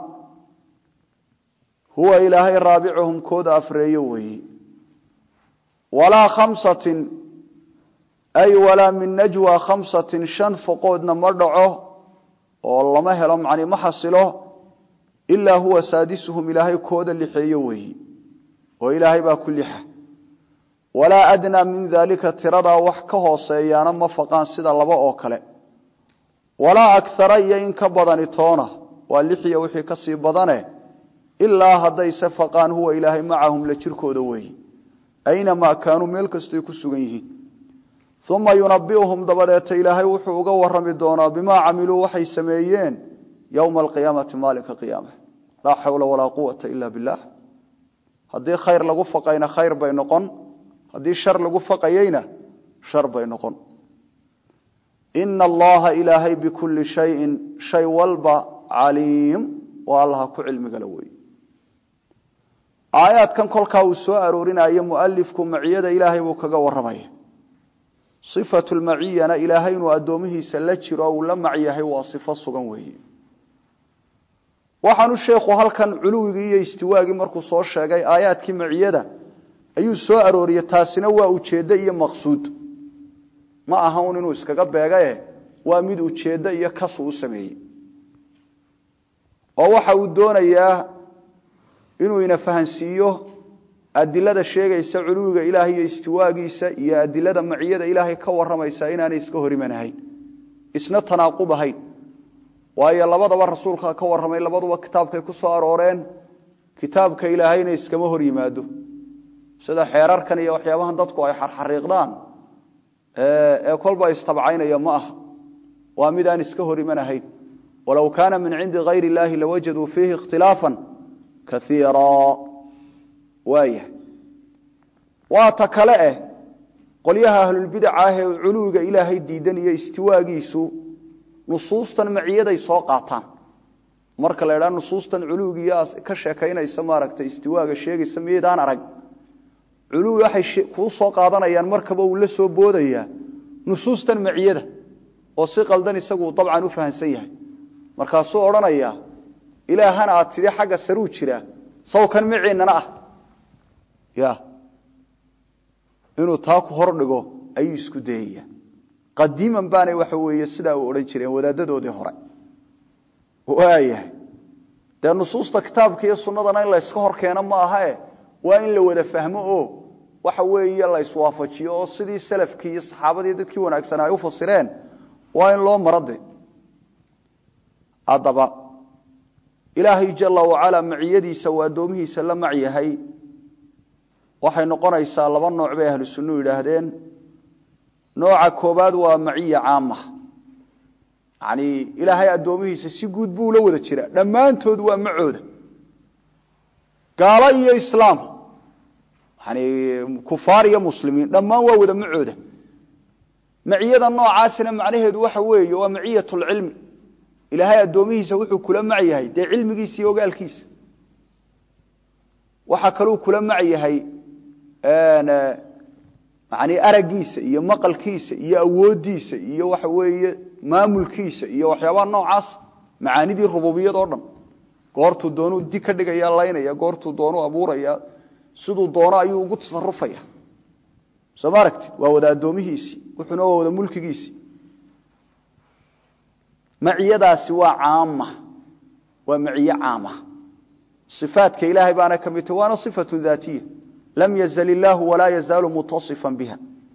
huwa ilaahay raabicuhum kooda afreeyo weeye walaa khamsatin ay walaa min najwa khamsatin shan faqoodna ma dhaco oo lama helo macni ma xasilo ilaa huwa saadisuhum ilaahay kooda lixeeyo weeye oo ilaahay baa ku lixa walaa adnaa min daalika tiradaa wax ka hooseeyaana ma faqaan sida laba oo kale walaa akara iyo in ka badani toona waa lixiya wixii ka sii badane ilaa haddayse faqaan huwa ilaahay macahum la jirkooda weeye aynamaa kaanuu meel kastoy ku sugan yihiin uma yunabiuhum dabadeeta ilaahay wuxuu uga warami doonaa bimaa camiluu waxay sameeyeen yowma alqiyaamati maalinka qiyaama laa xawla walaa quwata ila bilah haddii khayr lagu faqayna khayr bay noqon haddii shar lagu faqayeyna shar bay noqon ina allaha ilaahay bikulli shayin shay walba caliim waa allaha ku cilmigala wey aayaadkan kolkaa uu soo aroorinayo mualifku maciyada ilaahay buu kaga warramaya sifatu lmaciyana ilaahay inuu addoomihiisa la jiro uu la macyahay waa sifo sugan weeye waxaanu sheekhu halkan culuwigii iyo istiwaagii markuu soo sheegay aayaadkii maciyada ayuu soo arooriyey taasina waa ujeeddo iyo maqsuud ma aha un inuu iskaga beegae waa mid ujeeddo iyo kasu u sameeyey oo waxa uu doonayaa inuu ina fahansiiyo adilada sheegaysa culuwiga ilaahay iyo istiwaagiisa iyo adilada maciyada ilaahay ka warramaysa inaanay iska hor imanahayn isna tanaaqub ahayn waayo labadaba rasuulka ka warramay labaduba kitaabkay ku soo arooreen kitaabka ilaahayna iskama hor yimaado sida xeerarkan iyo waxyaabahan dadku ay xarxariiqdaan ee kolba istabcaynaya ma aha waa mid aan iska hor imanahayn walow kaana min cindi hayr illaahi lawajaduu fiihi ikhtilaafan kaiira waaya waa ta kale eh qolyaha ahlulbidaca ah ee culuwiga ilaahay diidan iyo istiwaagiisu nusuustan maciyaday soo qaataan marka la ydhaa nusuustan culuwigiiyo ka sheekaynaysa maaragtay istiwaaga sheegaysa miyaydaan arag culuwi waxay kuu soo qaadanayaan markaba uu la soo boodayaa nusuustan maciyada oo si qaldan isagu dabcan u fahamsan yahay markaasuu odhanayaa ilaahana aad tidhi xagga saruu jiraa sawkan maciinana ah ya inuu taa ku hor dhigo ayuu isku dayaya qadiiman baanay waxa weeye sidaa u odhan jireen wadaadadoodii hore waayahay dee nusuusta kitaabka iyo sunnadana in layska hor keeno ma ahae waa in la wada fahmo oo waxa weeye la iswaafajiyo oo sidii salafkii iyo saxaabadii dadkii wanaagsanaa ay u fasireen waa in loo marade haddaba ilaahay jala wacalaa maciyadiisa uu addoomihiisa la macyahay waxay noqonaysaa laba nooc bay ahlu sunnuhu yidhaahdeen nooca koobaad waa maciya caama yani ilaahay addoomihiisa si guud buu ula wada jira dhammaantood waa macooda gaalo iyo islaam yani kufaar iyo muslimiin dhammaan waa wada macooda maciyada noocaasina macnaheedu waxa weeye waa maciyat lcilmi ilaahay addoomihiisa wuxuu kula mac yahay dee cilmigiisa iyo ogaalkiisa waxaa kaluu kula mac yahay yani araggiisa iyo maqalkiisa iyo awooddiisa iyo waxa weeye maamulkiisa iyo waxyaabaha noocaas macaanidii rububiyad oo dhan goortuu doonuu di ka dhigaya laynaya goortuu doonuu abuuraya siduu doono ayuu ugu tasarufaya soo ma aragti waa wada addoomihiisii wuxuuna waa wada mulkigiisii maciyadaasi waa caama waa maciye caama ifaadka ilaahay baana ka mid tahy waana ifatu daatiya lam yazl illaahu walaa yazaalu mutasifan biha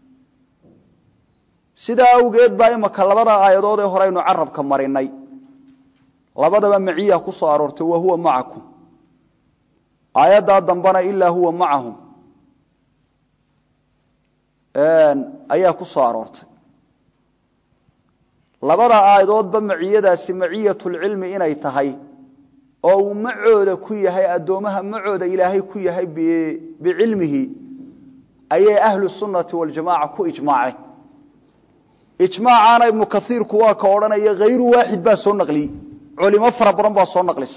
sidaa awgeed baa imaka labada aayadood ee hore aynu carabka marinay labadaba maciya ku soo aroortay wa huwa macakum aayaddaa dambana ilaa huwa macahum ayaa ku soo aroortay labada aayadoodba maciyadaasi maciyatulcilmi inay tahay oo uu macooda ku yahay addoomaha macooda ilaahay ku yahay bicilmihi ayay ahlu sunnati waljamaca ku ijmaaceen ijmaacaana ibnu kaiirku waa ka odhanaya hayru waaxid baa soo naqliyey culimo fara badan baa soo naqlisa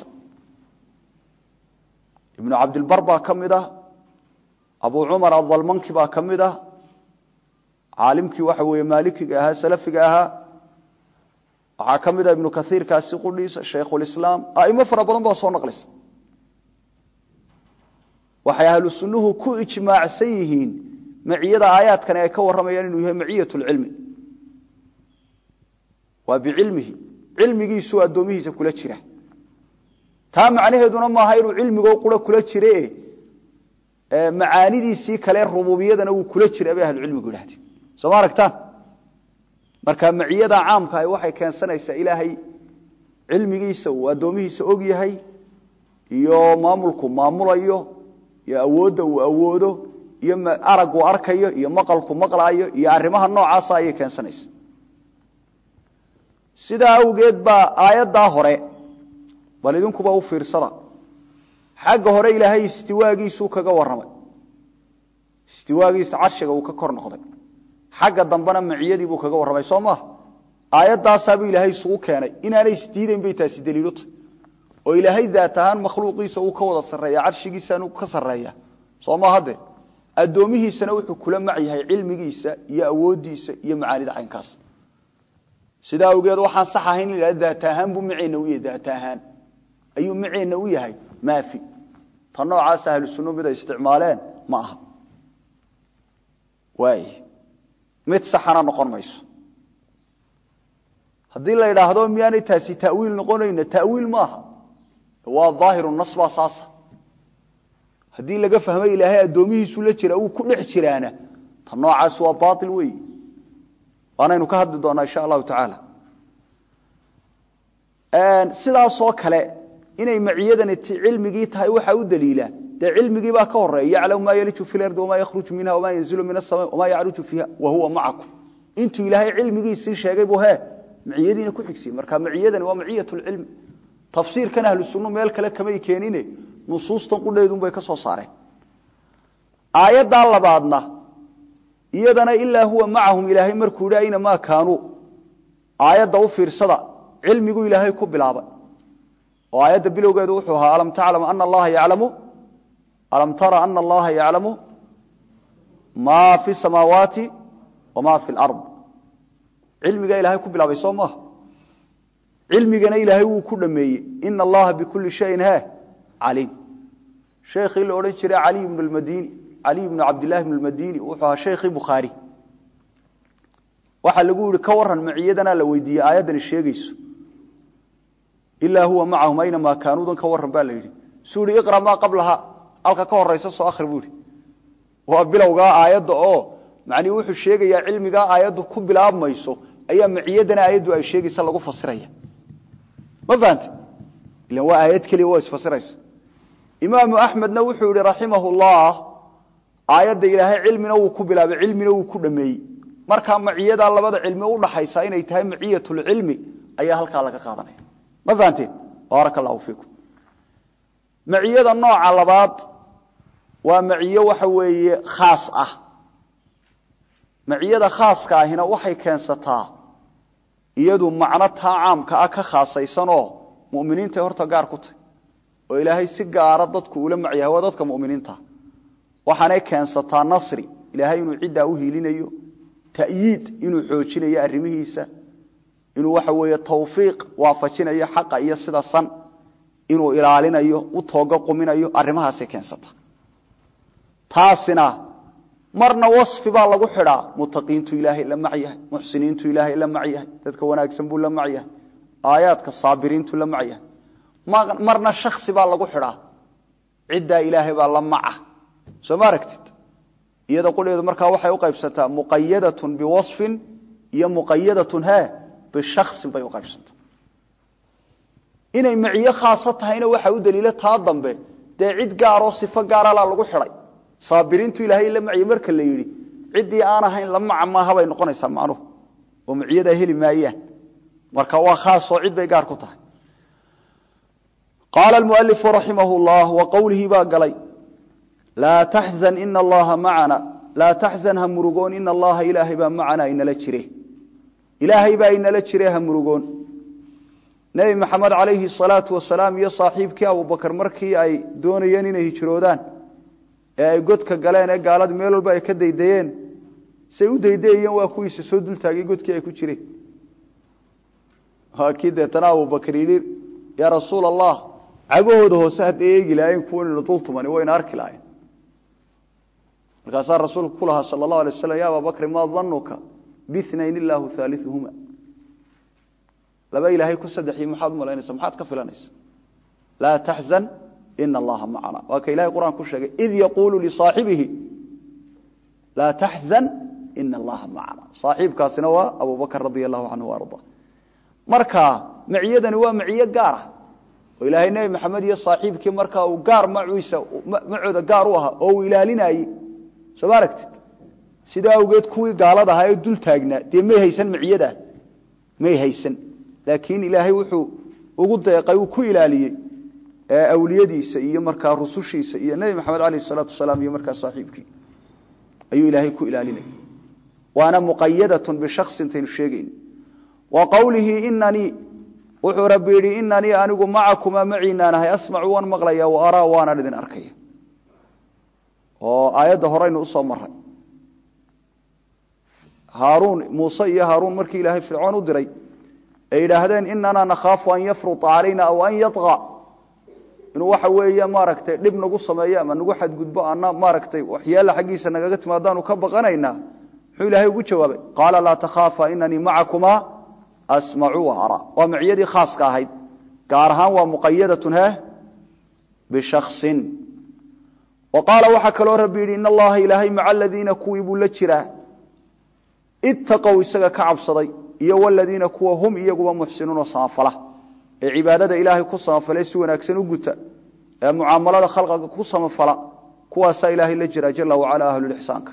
ibnu cabdilbar baa ka mid ah abu cumar adalmanki baa ka mid ah caalimkii waxa weeye maalikiga ahaa salafiga ahaa waxaa ka mid ah ibnu kaiirkaasi qudhiisa shaykhulislaam aimo fara badan baa soo naqlisa waxay ahlu sunnuhu ku ijmaacsan yihiin maciyada aayaadkani ay ka warramayaan inuu yahay maciyat lcilmi waa bicilmihi cilmigiisuu addoomihiisa kula jira taa macnaheeduna maaha inuu cilmigoo qura kula jire macaanidiisii kale rububiyadana wuu kula jira bay ahlucilmigu idhahdeen soo ma aragtaan marka maciyada caamka ah waxay keensanaysaa ilaahay cilmigiisa uu addoomihiisa og yahay iyo maamulku maamulayo iyo awoodda uu awoodo iyo araggu arkayo iyo maqalku maqlaayo iyo arrimaha noocaasa ayay keensanaysa sidaa awgeed baa aayaddaa hore bal idinkuba u fiirsada xagga hore ilaahay istiwaagiisuu kaga warramay istiwaagiisa carshiga uu ka kor noqday xagga dambena maciyadii buu kaga warramay soo maaha aayaddaasaabuu ilaahay isugu keenay inaanay isdiidayn bay taasi daliilu tahy oo ilaahay daat ahaan makhluuqiisa uu ka wada sarreeya carshigiisaanu ka sarreeya soo maaha de addoomihiisana wuxuu kula mac yahay cilmigiisa iyo awooddiisa iyo macaanida caynkaas sidaa awgeed waxaan sax ahayn in idhahda daat ahaan buu maceenna u yahay daat ahaan ayuu maceenna u yahay maafi ta noocaas ahlu sunnu mid ay isticmaaleen ma aha waay mid saxana noqon mayso haddii la idhaahdo miyaanay taasi tawiil noqonayna tawiil maaha waa aahiru nas baa saasa haddii laga fahmay ilaahay addoomihiisu la jira uu ku dhex jiraana ta noocaas waa baail weey waanaynu ka hadli doonaa insha allahu tacaala sidaasoo kale inay maciyadani cilmigii tahay waxaa u daliila dee cilmigii baa ka horeeya yaclamu maa yaliju fi lardi wamaa yakhruju minha wamaa yanzilu min asama wamaa yacruju fiiha wa huwa macakum intuu ilaahay cilmigiisii sheegay buu hee maciyadiina ku xigsiye marka maciyadani waa maciyat lcilmi tafsiirkan ahlu sunnu meel kale kamay keenine nusuustan qudheedunbay ka soo saareen aayaddaa labaadna iyadana ilaa huwa macahum ilaahay markuu yidhi aynamaa kaanuu aayadda u fiirsada cilmigu ilaahay ku bilaabay oo aayadda bilowgeedu wuxuu ahaa alam taclam ana allaha yaclamu alam tara ana allaha yaclamu maa fi samaawaati wamaa fi lard cilmigaa ilaahay ku bilaabay soo maaha cilmigana ilaahay wuu ku dhameeyey ina allaha bikulli shayin he caliim sheekhii la odhan jiray cali ibnu lmadini cali ibnu cabdillahi ibnu lmadini wuxuu ahaa sheikhii bukhaari waxaa lagu yihi ka waran maciyadanaa la weydiiyey aayaddani sheegayso ilaa huwa macahum aynamaa kaanuudan ka waran baa la yidhi suu yihi iqra maa qablaha halka ka horaysa soo akhri buu ihi waa bilowgaa aayadda oo macnihi wuxuu sheegayaa cilmigaa aayaddu ku bilaabmayso ayaa maciyadana aayaddu ay sheegaysa lagu fasiraya ma fahante ilan waa aayad keliya waa isfasiraysa imaamu axmedna wuxuu yihi raximahu llah aayadda ilaahay cilmina wuu ku bilaabay cilmina wuu ku dhameeyey markaa maciyadaa labada cilmi udhaxaysa inay tahay maciyatulcilmi ayaa halkaa laga qaadanaya ma fahanteen baaraka allahu fiikum maciyada nooca labaad waa maciyo waxa weeye khaas ah maciyada khaaska ahina waxay keensataa iyadu macno taa caamka ah ka khaasaysanoo muminiintay horta gaar ku tahy oo ilaahay si gaara dadku ula macyahay waa dadka muminiinta waxaanay keensataa nasri ilaahay inuu ciddaa u hiilinayo ta'yiid inuu xoojinayo arrimihiisa inuu waxa weeye tawfiiq waafajinayo xaqa iyo sida san inuu ilaalinayo u tooga quminayo arrimahaasay keensata taasina marna wasfi baa lagu xidhaa mutaqiintu ilaahay la macyahay muxsiniintu ilaahay la macyahay dadka wanaagsan buu la macyahay aayaadka saabiriintu la macyahay marna shaksi baa lagu xidhaa ciddaa ilaahay baa la maca soo ma aragtid iyada qudheedu markaa waxay u qaybsantaa muqayadatun biwasfin iyo muqayadatun he bishaksin bay u qaybsantaa inay maciyo khaaso tahayna waxaa u daliila taa dambe dee cid gaaroo sifo gaaralaa lagu xidhay saabiriintu ilaahay la macya marka la yidhi ciddii aan ahayn la maca maaha bay noqonaysaa macnuhu oo maciyadaa heli maayaan marka waa khaasoo cid bay gaar ku tahay qaala almualifu raximah llah wa qowlihii baa galay laa taxzan ina allaha macana laa taxzan ha murugoon ina allaha ilaahay baa macanaa inala jire ilaahay baa inala jire ha murugoon nebi maxamed calayhi salaatu wasalaam iyo saaxiibkii abubakar markii ay doonayeen inay hijroodaan ee ay godka galeen ee gaaladii meel walba ay ka daydayeen say u daydayayeen waa kuwiisa soo dultaagay godkii ay ku jireen waa kii deetana abubakar yidhi yaa rasuul allah cagahooda hoose hadday eegi lahaayeen kuwanaynu dul tumani wayna arki lahayen markaasaa rasuulku ku lahaa sala allahu alay waslam ya ababakri maa danuka binayn illaahu haaliuhuma laba ilaahay ku saddexii maxaad u malaynaysa maxaad ka filanaysa laa taxzan ina allaha macana waa ka ilahay quraan ku sheegay id yaquulu lisaaxibihi laa taxzan ina allaha macana saaxiibkaasina waa abubakr radi allahu canhu arda marka maciyadani waa maciyo gaara oo ilaahay nebi maxamed iyo saaxiibkii markaa uu gaar maciisa macooda gaar u ahaa oo uu ilaalinayey soo ma aragtid sidaa awgeed kuwii gaalada ahaa ee dul taagnaa dee may haysan maciyadaa may haysan laakiin ilaahay wuxuu ugu deeqay uu ku ilaaliyey awliyadiisa iyo markaa rusushiisa iyo nebi maxamed alayh salaatu wasalaam iyo markaa saaxiibkii ayuu ilaahay ku ilaalinaya waana muqayadatun bishaksin intaynu sheegayn wa qowlihi inanii wuxuu rabbi yidhi inanii anigu macakumaa maciinaan ahay asmacu waan maqlaya wa araa waanaan idin arkaya oo aayadda horeynu usoo maray haaruun muuse iyo haaruun markii ilaahay fircoon u diray ay yidhaahdeen inanaa nakhaafu an yafruta calayna aw an yaطqa inuu waxa weeye maaragtay dhib nagu sameeyo ama nagu xadgudbo ana maaragtay waxyaala xaggiisa nagaga timaadaanu ka baqanaynaa muxuu ilaahay ugu jawaabay qaala laa takhaafa inanii macakumaa asmacu wa araa waa maciyadii khaaska ahayd gaar ahaan waa muqayadatun he bishaksin wa qaala waxaa kaloo rabbi yidhi in allaha ilaahay maca aladiina kuwii buu la jiraa ittaqow isaga ka cabsaday iyo waladiina kuwa hum iyaguba muxsinuuna samafala ee cibaadada ilaahay ku samafale si wanaagsan u guta ee mucaamalada khalqiga ku samafala kuwaasaa ilaahay la jira jala wacala ahlulixsaanka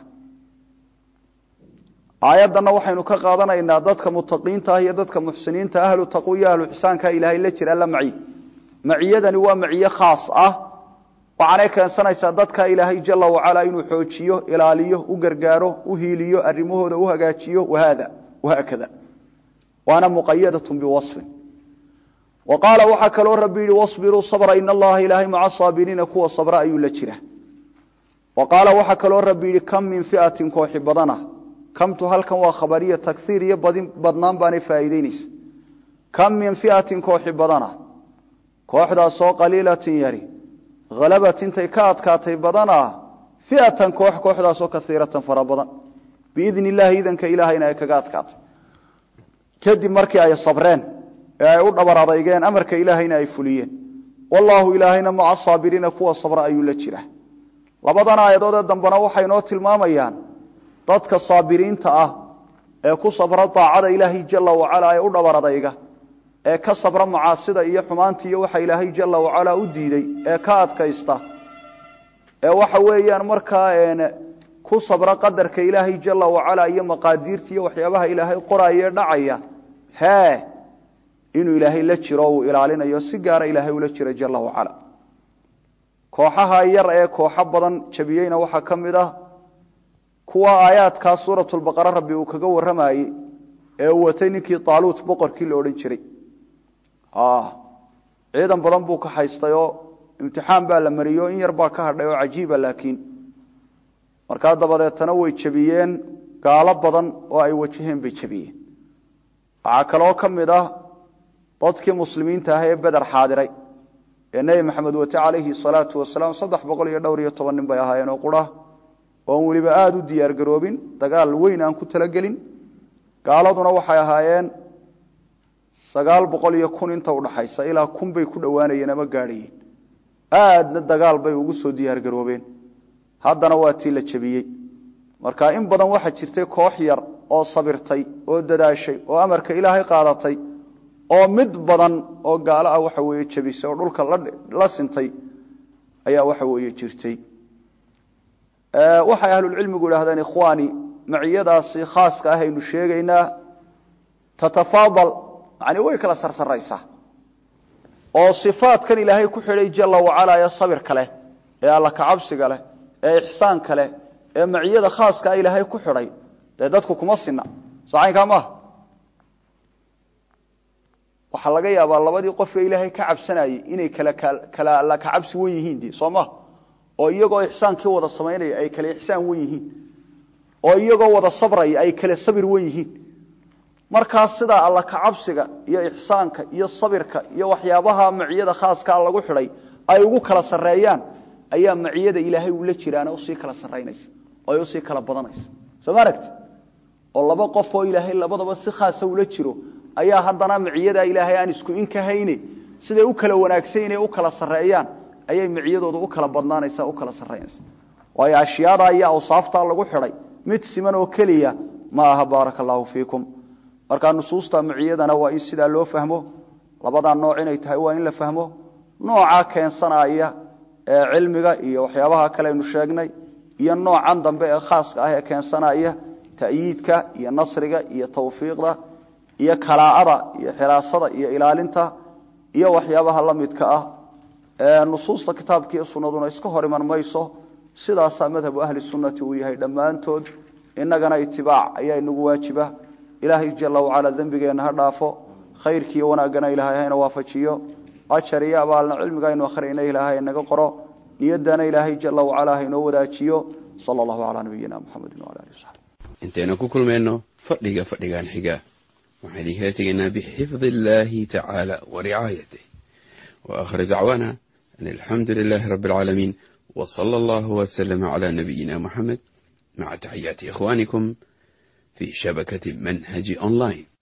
aayaddanna waxaynu ka qaadanaynaa dadka mutaqiinta ah iyo dadka muxsiniinta ahlu taqwi iyo ahlu ixsaanka ilaahay la jira la maciy maciyadani waa maciye khaas ah waxaanay keensanaysaa dadka ilaahay jala wacala inuu xoojiyo ilaaliyo u gargaaro u hiiliyo arimahooda u hagaajiyo wahaada wahaakada waana muqayadatun biwasfin wa qaala waxaa kaloo rabbi yidhi wasbiruu sabra in allaha ilaahay maca saabiriina kuwa sabra ayuu la jira wa qaala waxaa kaloo rabbi yidhi kam min fiatin kooxi badana kamtu halkan waa khabariya takiir iyo badnaan baanay faa'iideynaysa kam min fiatin kooxi badana kooxdaasoo qaliilatin yari halabat intay ka adkaatay badana fiatan koox kooxdaasoo kaiiratan fara badan biidni illaahi idanka ilaahayna ay kaga adkaatay kadib markii ay sabreen ee ay u dhabar adaygeen amarka ilaahayna ay fuliyeen wallaahu ilaahayna maca saabiriina kuwa sabra ayuu la jira labadan aayadood ee dambena waxay noo tilmaamayaan dadka saabiriinta ah ee ku sabra daacada ilaahay jala wacala ee u dhabar adayga ee ka sabra macaasida iyo xumaanta iyo waxa ilaahay jala wacala u diiday ee ka adkaysta ee waxa weeyaan markaa ku sabra qadarka ilaahay jala wacala iyo maqaadiirta iyo waxyaabaha ilaahay qoraaye dhacaya hee inuu ilaahay la jiro uu ilaalinayo si gaara ilaahay ula jira jala wacala kooxaha yar ee kooxo badan jabiyeyna waxaa ka mid ah kuwa aayaadkaa suuratulbaqara rabbi uu kaga warramayey ee uu watay ninkii taaluut boqorkii la odhan jiray ciidan badan buu ka haystay oo imtixaan baa la mariyo in yar baa ka hadhay oo cajiiba laakiin markaa dabadeetana way jebiyeen gaalo badan oo ay wajaheen bay jebiyeen waxaa kaloo ka mid ah dadkii muslimiinta ah ee beder xaadiray ee nebi maxamed wate calayhi salaatu wasalaam saddex boqol iyo dhowr iyo toban nin bay ahaayeen oo qura oon weliba aada u diyaargaroobin dagaal weyn aan ku talagelin gaaladuna waxay ahaayeen sagaal boqol iyo kun inta udhaxaysa ilaa kun bay ku dhowaanayeen ama gaadhayeen aadna dagaal bay ugu soo diyaargaroobeen haddana waa tii la jebiyey marka in badan waxaa jirtay koox yar oo sabirtay oo dadaashay oo amarka ilaahay qaadatay oo mid badan oo gaalo ah waxa weeye jebisay oo dhulka la sintay ayaa waxa weeye jirtay waxay ahlulcilmigu idhahdeen ikhwaani maciyadaasi khaaska ah aynu sheegaynaa tatafaadal yani way kala sarsaraysaa oo sifaadkan ilaahay ku xidhay jala wacala ee sabirka leh ee alla kacabsiga leh ee ixsaanka leh ee maciyada khaaska ah ilaahay ku xidhay dee dadku kuma sinna socaynkaa maaha waxaa laga yaabaa labadii qof ee ilaahay ka cabsanayey inay kala alla kacabsi wen yihiin de soo maha oo iyagoo ixsaankii wada samaynaya ay kale ixsaan wen yihiin oo iyagoo wada sabraya ay kale sabir wen yihiin markaas sidaa alla kacabsiga iyo ixsaanka iyo sabirka iyo waxyaabaha maciyada khaaskaa lagu xidhay ay ugu kala sarreeyaan ayaa maciyada ilaahay uu la jiraana usii kala sarraynaysa oo ay usii kala badanaysa soo ma aragti oo laba qof oo ilaahay labadaba si khaasa ula jiro ayaa haddana maciyada ilaahay aan isku inkahayne siday u kala wanaagsanyiin u kala sarreeyaan ayay maciyadooda u kala badnaanaysa u kala sarraynaysa waayo ashyaada iyo awsaaftaa lagu xidhay mid siman oo keliya ma aha baaraka allaahu fiikum markaa nusuusta maciyadana waa in sidaa loo fahmo labadaa nooc inay tahay waa in la fahmo noocaa keensanaya ee cilmiga iyo waxyaabaha kale aynu sheegnay iyo noocan dambe ee khaaska ah ee keensanaya ta'yiidka iyo nasriga iyo tawfiiqda iyo kalaacada iyo xiraasada iyo ilaalinta iyo waxyaabaha la midka ah ee nusuusta kitaabka iyo sunnaduna iska hor iman mayso sidaasaa madhabu ahli sunnati uu yahay dhammaantood innagana itibaac ayaa inagu waajiba ilaahay jala wacala dembigeenna ha dhaafo khayrkiiyo wanaaggana ilaahay hayna waafajiyo ajar iyo abaalna cilmiga aynu akhriyna ilaahay naga qoro niyaddana ilaahay jala wacala haynoo wadaajiyo sala allahu calaa nabiyina muxamedin wala alihi wasaxbi intaynu ku kulmayno fadhiga fadhigan xiga waxaan idinkaga tegaynaa bixifdi illaahi tacaala wa ricaayatih wa aakhir dacwaana an alxamdu lilaahi rabbi alcaalamiin wa sala allahu wasalama calaa nabiyina muxamed maca taxiyaati ikhwaanikum في شبكة منهج أونلاين